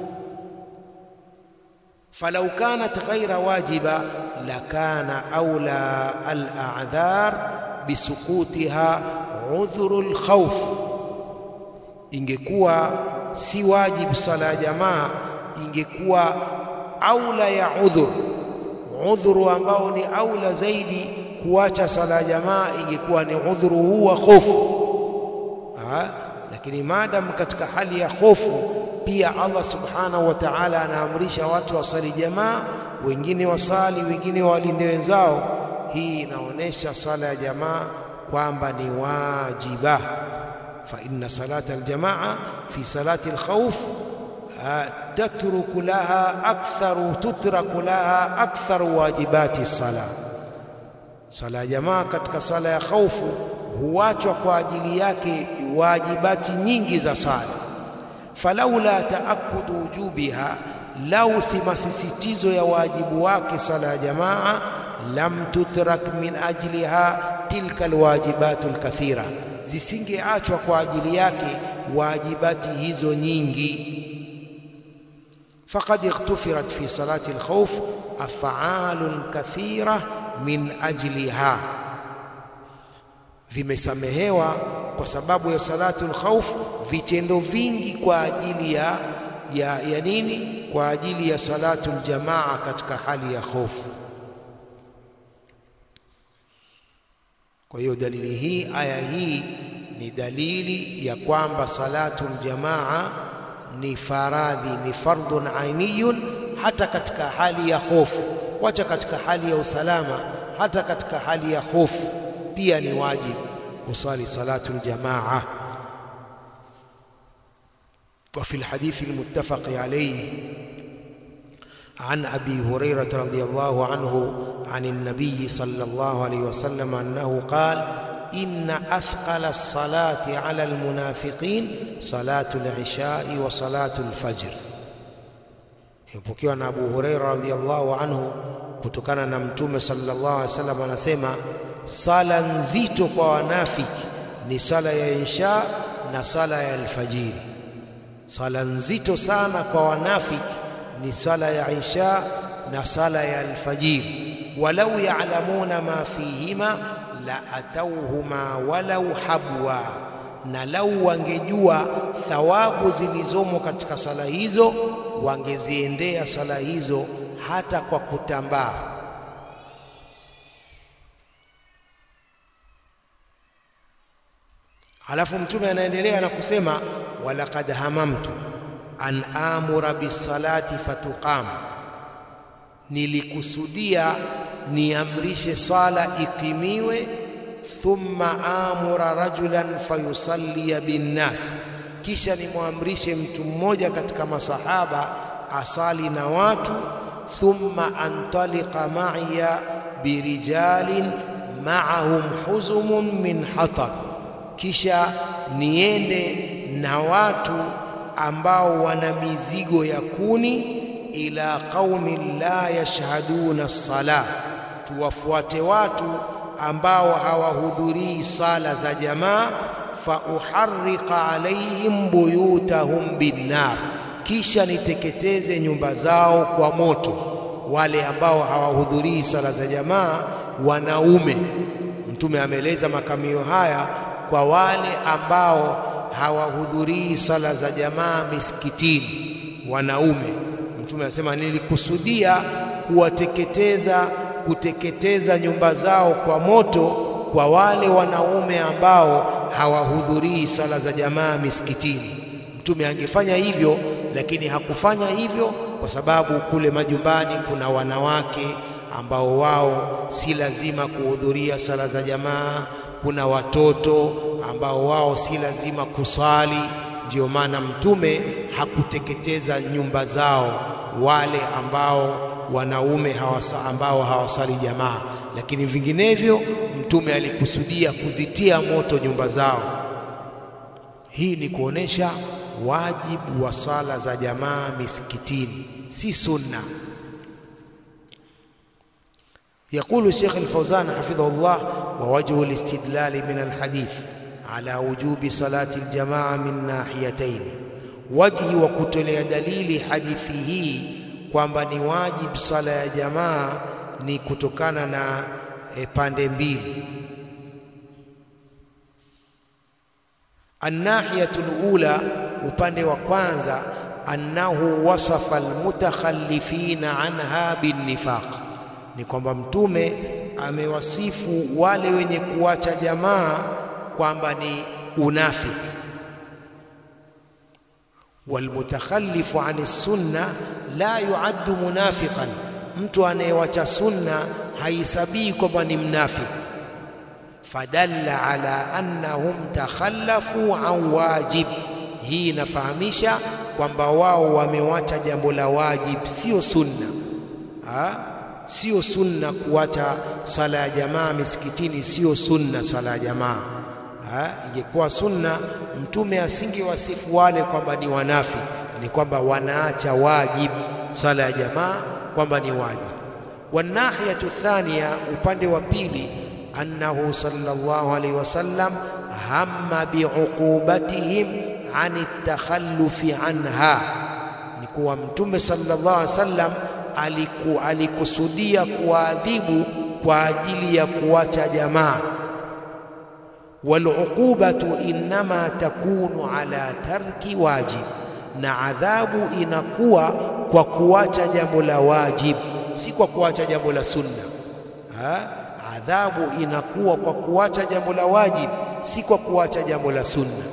falau kanat ghaira wajiba lakana aula al-a'dhar bisukutiha udhuru al-khawf, ingekuwa si wajibu sala ya jamaa, ingekuwa aula ya udhur, udhuru ambao ni aula zaidi kuacha sala ya jamaa ingekuwa ni udhuru huu wa hofu. Lakini maadamu katika hali ya hofu, pia Allah subhanahu wa ta'ala anaamrisha watu wasali jamaa, wengine wasali, wengine walinde wenzao. Hii inaonyesha sala ya jamaa kwamba ni wajiba. fa inna salata aljamaa fi salati alkhawf tatruku laha aktharu tutraku laha aktharu wajibati sala. Sala ya jamaa katika sala ya khaufu huachwa kwa ajili yake wajibati nyingi za sala. falaula taakudu wujubiha, lau si masisitizo ya wajibu wake sala ya jamaa, lam tutrak min ajliha tilka alwajibatu alkathira, zisingeachwa kwa ajili yake wajibati hizo nyingi faqad ightufirat fi salati alkhawf af'alun kathira min ajliha, vimesamehewa kwa sababu ya salatu alkhawf vitendo vingi kwa ajili ya, ya, ya nini? Kwa ajili ya salatu aljamaa katika hali ya hofu. Kwa hiyo dalili hii, aya hii ni dalili ya kwamba salatu aljamaa ni faradhi, ni fardhun ainiyun, hata katika hali ya hofu. Wacha katika hali ya usalama, hata katika hali ya hofu pia ni wajibu kusali salatu aljamaa. Wa fi alhadithi almuttafaqi alayhi an abi hurairata radhiyallahu anhu an an-nabiy sallallahu alayhi wasallam annahu qala inna athqala as-salati ala al-munafiqin salatu al-ishai wa salatu al-fajr. Imepokewa na Abu Huraira radhiyallahu anhu kutokana na Mtume sallallahu alaihi wasallam anasema, sala nzito kwa wanafiki ni sala ya isha na sala ya alfajiri. Sala nzito sana kwa wanafiki ni sala ya isha na sala ya alfajiri. walau ya'lamuna ma fihima la atauhuma walau habwa, na lau wangejua thawabu zilizomo katika sala hizo wangeziendea sala hizo hata kwa kutambaa. Halafu Mtume anaendelea na kusema, walaqad hamamtu an amura bisalati fatuqam, nilikusudia niamrishe sala ikimiwe, thumma amura rajulan fayusallia binnas, kisha nimwamrishe mtu mmoja katika masahaba asali na watu, thumma antaliqa ma'iya birijalin ma'ahum huzumun min hatab, kisha niende na watu ambao wana mizigo ya kuni ila qaumin la yashhaduna as-sala, tuwafuate watu ambao hawahudhurii sala za jamaa. Fa uharriqa alaihim buyutahum binnar, kisha niteketeze nyumba zao kwa moto. Wale ambao hawahudhurii sala za jamaa, wanaume. Mtume ameeleza makamio haya kwa wale ambao hawahudhurii sala za jamaa misikitini, wanaume. Mtume anasema nilikusudia kuwateketeza, kuteketeza nyumba zao kwa moto kwa wale wanaume ambao hawahudhurii sala za jamaa misikitini. Mtume angefanya hivyo, lakini hakufanya hivyo kwa sababu kule majumbani kuna wanawake ambao wao si lazima kuhudhuria sala za jamaa. Kuna watoto ambao wao si lazima kusali. Ndiyo maana Mtume hakuteketeza nyumba zao wale ambao wanaume hawasa, ambao hawasali jamaa, lakini vinginevyo Mtume alikusudia kuzitia moto nyumba zao. Hii ni kuonesha wajibu wa sala za jamaa misikitini, si sunna. Yaqulu Sheikh Al-Fawzan hafidhahullah, wa wajhu al-istidlali min al-hadith ala wujubi salati al-jamaa min nahiyatayn, wajhi wa kutolea dalili hadithi hii kwamba ni wajibu sala ya jamaa ni kutokana na e, pande mbili. Annahiyatu lula, upande wa kwanza, annahu wasafa almutakhallifina anha binnifaq, ni kwamba Mtume amewasifu wale wenye kuacha jamaa kwamba ni unafiki. Walmutakhallifu ani sunna la yuaddu munafiqan, mtu anayewacha sunna haisabii kwamba ni mnafiki. Fadalla ala annahum takhallafu an wajib, hii inafahamisha kwamba wao wamewacha jambo la wajib, sio sunna ha? Sio sunna kuwacha sala ya jamaa misikitini, sio sunna sala ya jamaa. Ingekuwa sunna, Mtume asingewasifu wale kwamba ni wanafi, ni kwamba wanaacha wajib sala ya jamaa, kwamba ni wajib. Wanahiyatu thania, upande wa pili, annahu sallallahu alaihi wasallam hamma biuqubatihim ani takhallufi anha, ni kuwa Mtume sallallahu alaihi wasallam aliku, alikusudia kuwaadhibu kwa ajili ya kuacha jamaa. Waluqubatu innama takunu ala tarki wajib, na adhabu inakuwa kwa kuacha jambo la wajib, si kwa kuacha jambo la sunna ha? Adhabu inakuwa kwa kuacha jambo la wajib, si kwa kuacha jambo la sunna.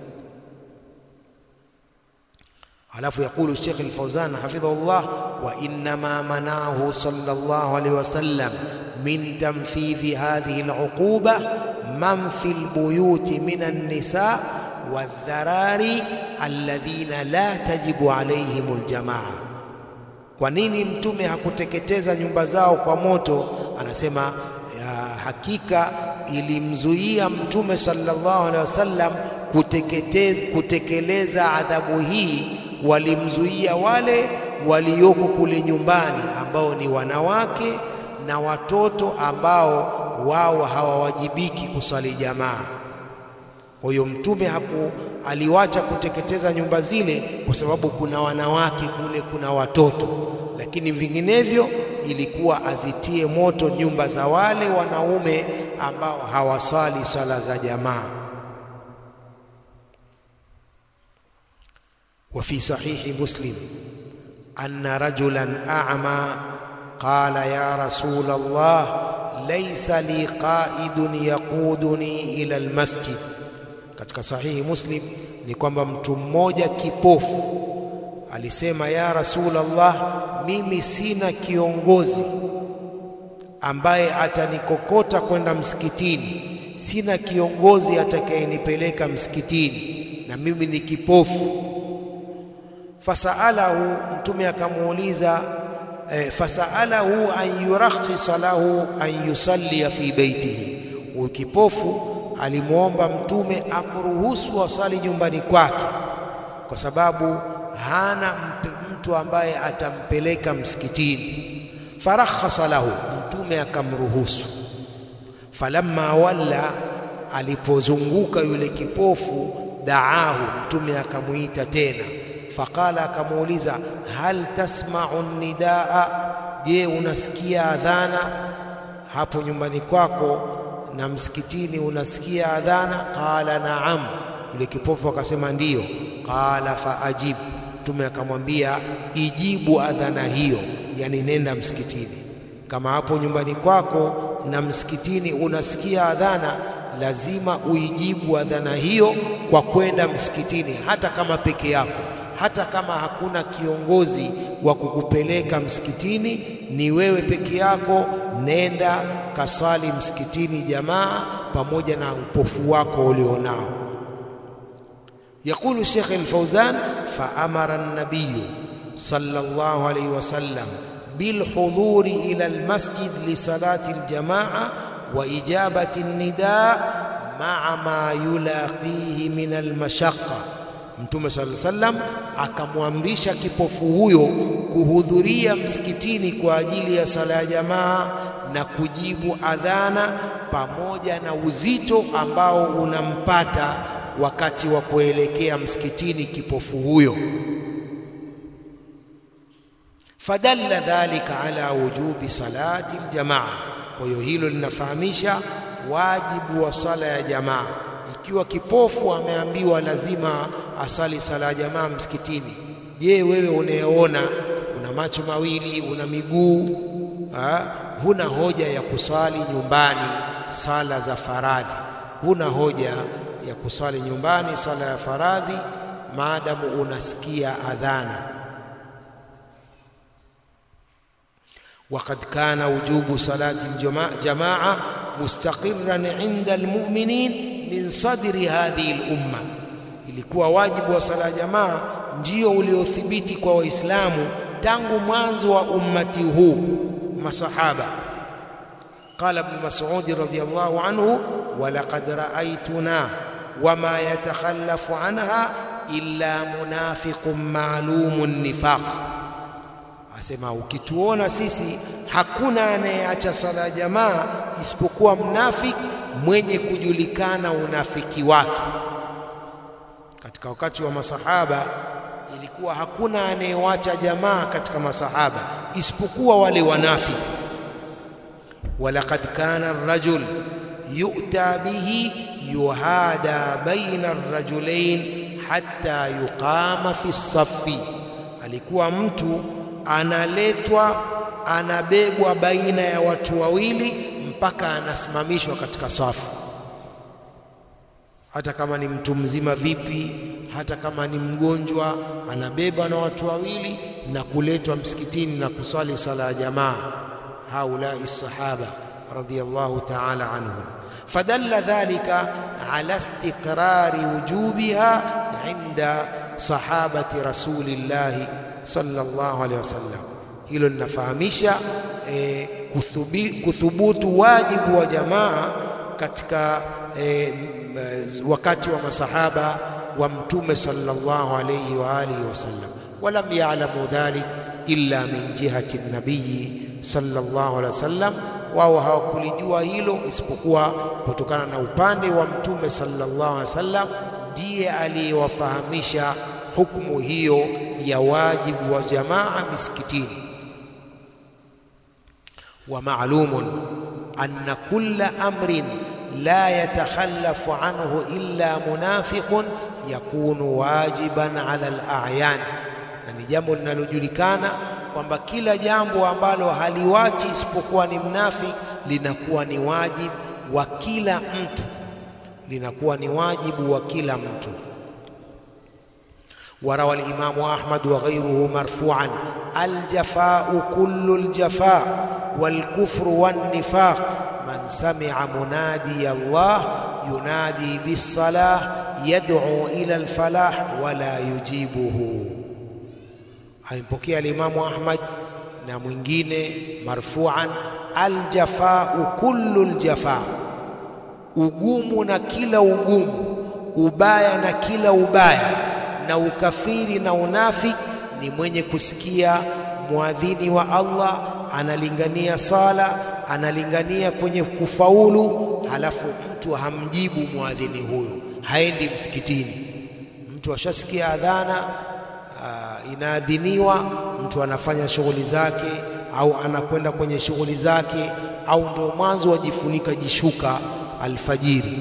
Alafu yaqulu Sheikh Al-Fawzan hafidhahullah, wa innama manahu sallallahu alayhi wasallam min tanfidhi hadhihi al-uquba man fi al-buyuti min an-nisa wadh-dharari alladhina la tajibu alayhim al-jamaa. Kwa nini Mtume hakuteketeza nyumba zao kwa moto? Anasema ya hakika ilimzuia Mtume sallallahu alaihi wasallam kutekeleza adhabu hii walimzuia wale walioko kule nyumbani ambao ni wanawake na watoto ambao wao hawawajibiki kuswali jamaa. Kwa hiyo mtume haku aliwacha kuteketeza nyumba zile kwa sababu kuna wanawake kule, kuna watoto, lakini vinginevyo ilikuwa azitie moto nyumba za wale wanaume ambao hawaswali swala za jamaa. وفي صحيح مسلم أن رجلا أعمى قال يا رسول الله ليس لي قائد يقودني إلى المسجد katika sahihi Muslim ni kwamba mtu mmoja kipofu alisema ya Rasulullah, mimi sina kiongozi ambaye atanikokota kwenda msikitini, sina kiongozi atakayenipeleka msikitini na mimi ni kipofu. Fasaalahu, Mtume akamuuliza eh, fasaalahu an yurakhisa lahu an yusallia fi baitihi. Huyu kipofu alimwomba Mtume amruhusu asali nyumbani kwake, kwa sababu hana mtu ambaye atampeleka msikitini. Farakhasa lahu, Mtume akamruhusu. Falamma walla, alipozunguka yule kipofu, daahu, Mtume akamwita tena Faqala, akamuuliza hal tasma'u nidaa, je, unasikia adhana hapo nyumbani kwako na msikitini unasikia adhana? Qala naam, yule kipofu akasema ndiyo. Qala faajib, Mtume akamwambia ijibu adhana hiyo, yani nenda msikitini. Kama hapo nyumbani kwako na msikitini unasikia adhana, lazima uijibu adhana hiyo kwa kwenda msikitini, hata kama peke yako hata kama hakuna kiongozi wa kukupeleka msikitini, ni wewe peke yako, nenda kaswali msikitini jamaa, pamoja na upofu wako ulionao. Yaqulu Sheikh Al-Fawzan, fa amara an-nabiy sallallahu alayhi wasallam bilhuduri ila almasjid lisalati aljamaa wa ijabati an-nidaa maa ma yulaqihi min almashaqqa Mtume sallallahu alaihi wasallam akamwamrisha kipofu huyo kuhudhuria msikitini kwa ajili ya sala ya jamaa na kujibu adhana pamoja na uzito ambao unampata wakati wa kuelekea msikitini kipofu huyo. Fadalla dhalika ala wujubi salati aljamaa. Kwa hiyo hilo linafahamisha wajibu wa sala ya jamaa. Ikiwa kipofu ameambiwa lazima asali sala ya jamaa msikitini, je wewe unayeona una macho mawili una miguu ha? huna hoja ya kuswali nyumbani sala za faradhi huna hoja ya kuswali nyumbani sala ya faradhi maadamu unasikia adhana وقد كان وجوب صلاة الجماعة مستقرا عند المؤمنين من صدر هذه الأمة ilikuwa wajibu wa sala jamaa ndio uliothibiti kwa waislamu tangu mwanzo wa ummati huu masahaba قال ابن مسعود رضي الله عنه ولقد رأيتنا وما يتخلف عنها إلا منافق معلوم النفاق asema ukituona sisi hakuna anayeacha sala jamaa isipokuwa mnafiki mwenye kujulikana unafiki wake katika wakati wa masahaba ilikuwa hakuna anayewacha jamaa katika masahaba isipokuwa wale wanafiki walaqad kana ar-rajul yu'ta bihi yuhada baina ar-rajulain hatta yuqama fi as-saffi alikuwa mtu analetwa anabebwa baina ya watu wawili mpaka anasimamishwa katika safu hata kama ni mtu mzima vipi hata kama ni mgonjwa anabebwa na watu wawili na kuletwa msikitini na kusali sala ya jamaa haulai sahaba radiyallahu ta'ala anhum fadalla dhalika ala istiqrari wujubiha inda sahabati rasulillahi sallallahu alaihi wasallam hilo linafahamisha e, kuthubi, kuthubutu wajibu wa jamaa katika e, wakati wa masahaba wa mtume sallallahu alayhi wa alihi wasallam walam ya'lamu dhalik illa min jihati nabii sallallahu alaihi wasallam wao hawakulijua hilo isipokuwa kutokana na upande wa mtume sallallahu alaihi wasallam ndiye aliyewafahamisha hukumu hiyo ya wajibu wa jamaa misikitini wa ma'lumun anna kulla amrin la yatakhallafu anhu illa munafiqun yakunu wajiban ala al-a'yan na ni jambo linalojulikana kwamba kila jambo ambalo haliwachi isipokuwa ni mnafiki linakuwa ni wajibu wa kila mtu linakuwa ni wajibu wa kila mtu وروى الإمام أحمد وغيره مرفوعا الجفاء كل الجفاء والكفر والنفاق من سمع منادي الله ينادي بالصلاة يدعو إلى الفلاح ولا يجيبه أيmpokea الإمام أحمد na mwingine marfuan aljafau kullu ljafa ugumu na kila ugumu ubaya na kila ubaya na ukafiri na unafiki ni mwenye kusikia muadhini wa Allah analingania sala analingania kwenye kufaulu halafu mtu hamjibu muadhini huyo haendi msikitini mtu ashasikia adhana uh, inaadhiniwa mtu anafanya shughuli zake au anakwenda kwenye shughuli zake au ndio mwanzo wajifunika jishuka alfajiri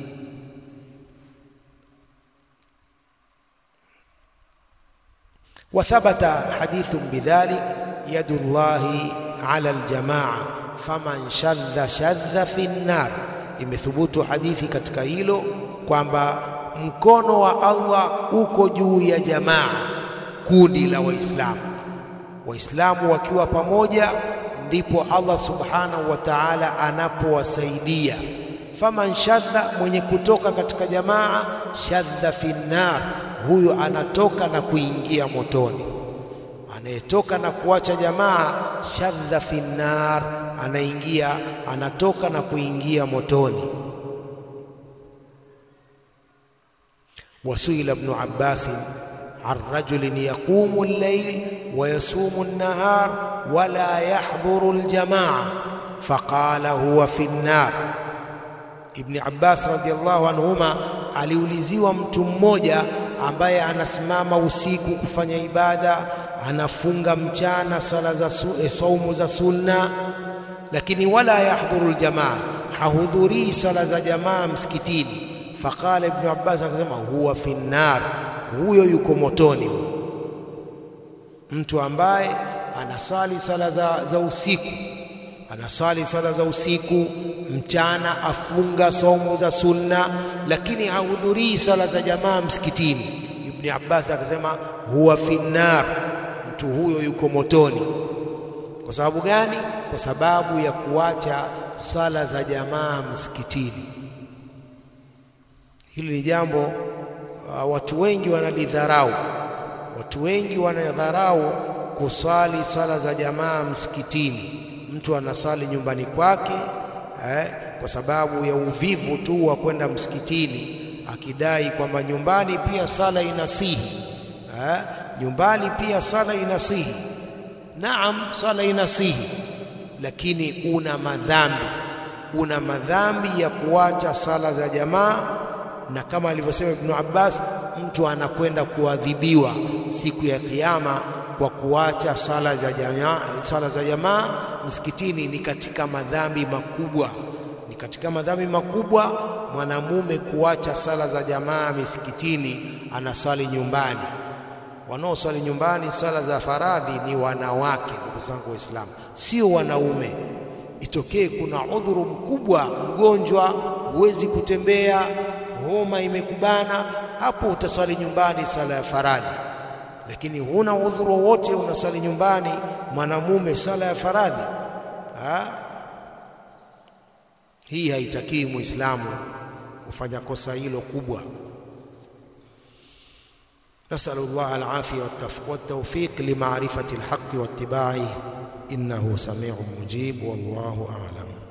وثبت حديث بذلك يد الله على الجماعة faman shadha shadha fi nnar. Imethubutu hadithi katika hilo kwamba mkono wa Allah uko juu ya jamaa, kundi la Waislamu. Waislamu wakiwa pamoja, ndipo Allah subhanahu wa ta'ala anapowasaidia. Faman shadha, mwenye kutoka katika jamaa, shadha fi nnar, huyo anatoka na kuingia motoni. Anayetoka na kuacha jamaa, shadha fi nnar, anaingia anatoka na kuingia motoni. Wasuila Ibnu Abbas an rajulin yaqumu al-layl wa yasumu an-nahar wa la yahdhuru al-jamaa faqala huwa fi an-nar. Ibni Abbas radhiyallahu anhuma aliuliziwa mtu mmoja ambaye anasimama usiku kufanya ibada, anafunga mchana sala za su, saumu za sunna, lakini wala yahdhuru aljamaa, hahudhurii sala za jamaa msikitini. Faqala Ibnu Abbas akasema, huwa fi nnar, huyo yuko motoni huyo. mtu ambaye anasali sala za, za usiku anasali sala za usiku mchana, afunga saumu za sunna, lakini hahudhurii sala za jamaa msikitini. Ibni Abbas akasema huwa finnar, mtu huyo yuko motoni. Kwa sababu gani? Kwa sababu ya kuacha sala za jamaa msikitini. Hili ni jambo uh, watu wengi wanalidharau. Watu wengi wanadharau kuswali sala za jamaa msikitini. Mtu anasali nyumbani kwake eh, kwa sababu ya uvivu tu wa kwenda msikitini, akidai kwamba nyumbani pia sala inasihi eh, nyumbani pia sala inasihi. Naam, sala inasihi, lakini una madhambi, una madhambi ya kuacha sala za jamaa, na kama alivyosema Ibnu Abbas, mtu anakwenda kuadhibiwa siku ya Kiyama kwa kuacha sala za jamaa. Sala za jamaa msikitini ni katika madhambi makubwa, ni katika madhambi makubwa mwanamume kuacha sala za jamaa misikitini, anaswali nyumbani. Wanaoswali nyumbani sala za faradhi ni wanawake, ndugu zangu Waislamu, sio wanaume. Itokee kuna udhuru mkubwa, mgonjwa, huwezi kutembea, homa imekubana, hapo utaswali nyumbani sala ya faradhi lakini huna udhuru wowote, unasali nyumbani mwanamume sala ya faradhi ha? Hii haitakii muislamu kufanya kosa hilo kubwa. Nasalu llah alafia waltawfiq limarifati lhaqi wattibaihi innahu samiun mujib wallahu a'lam.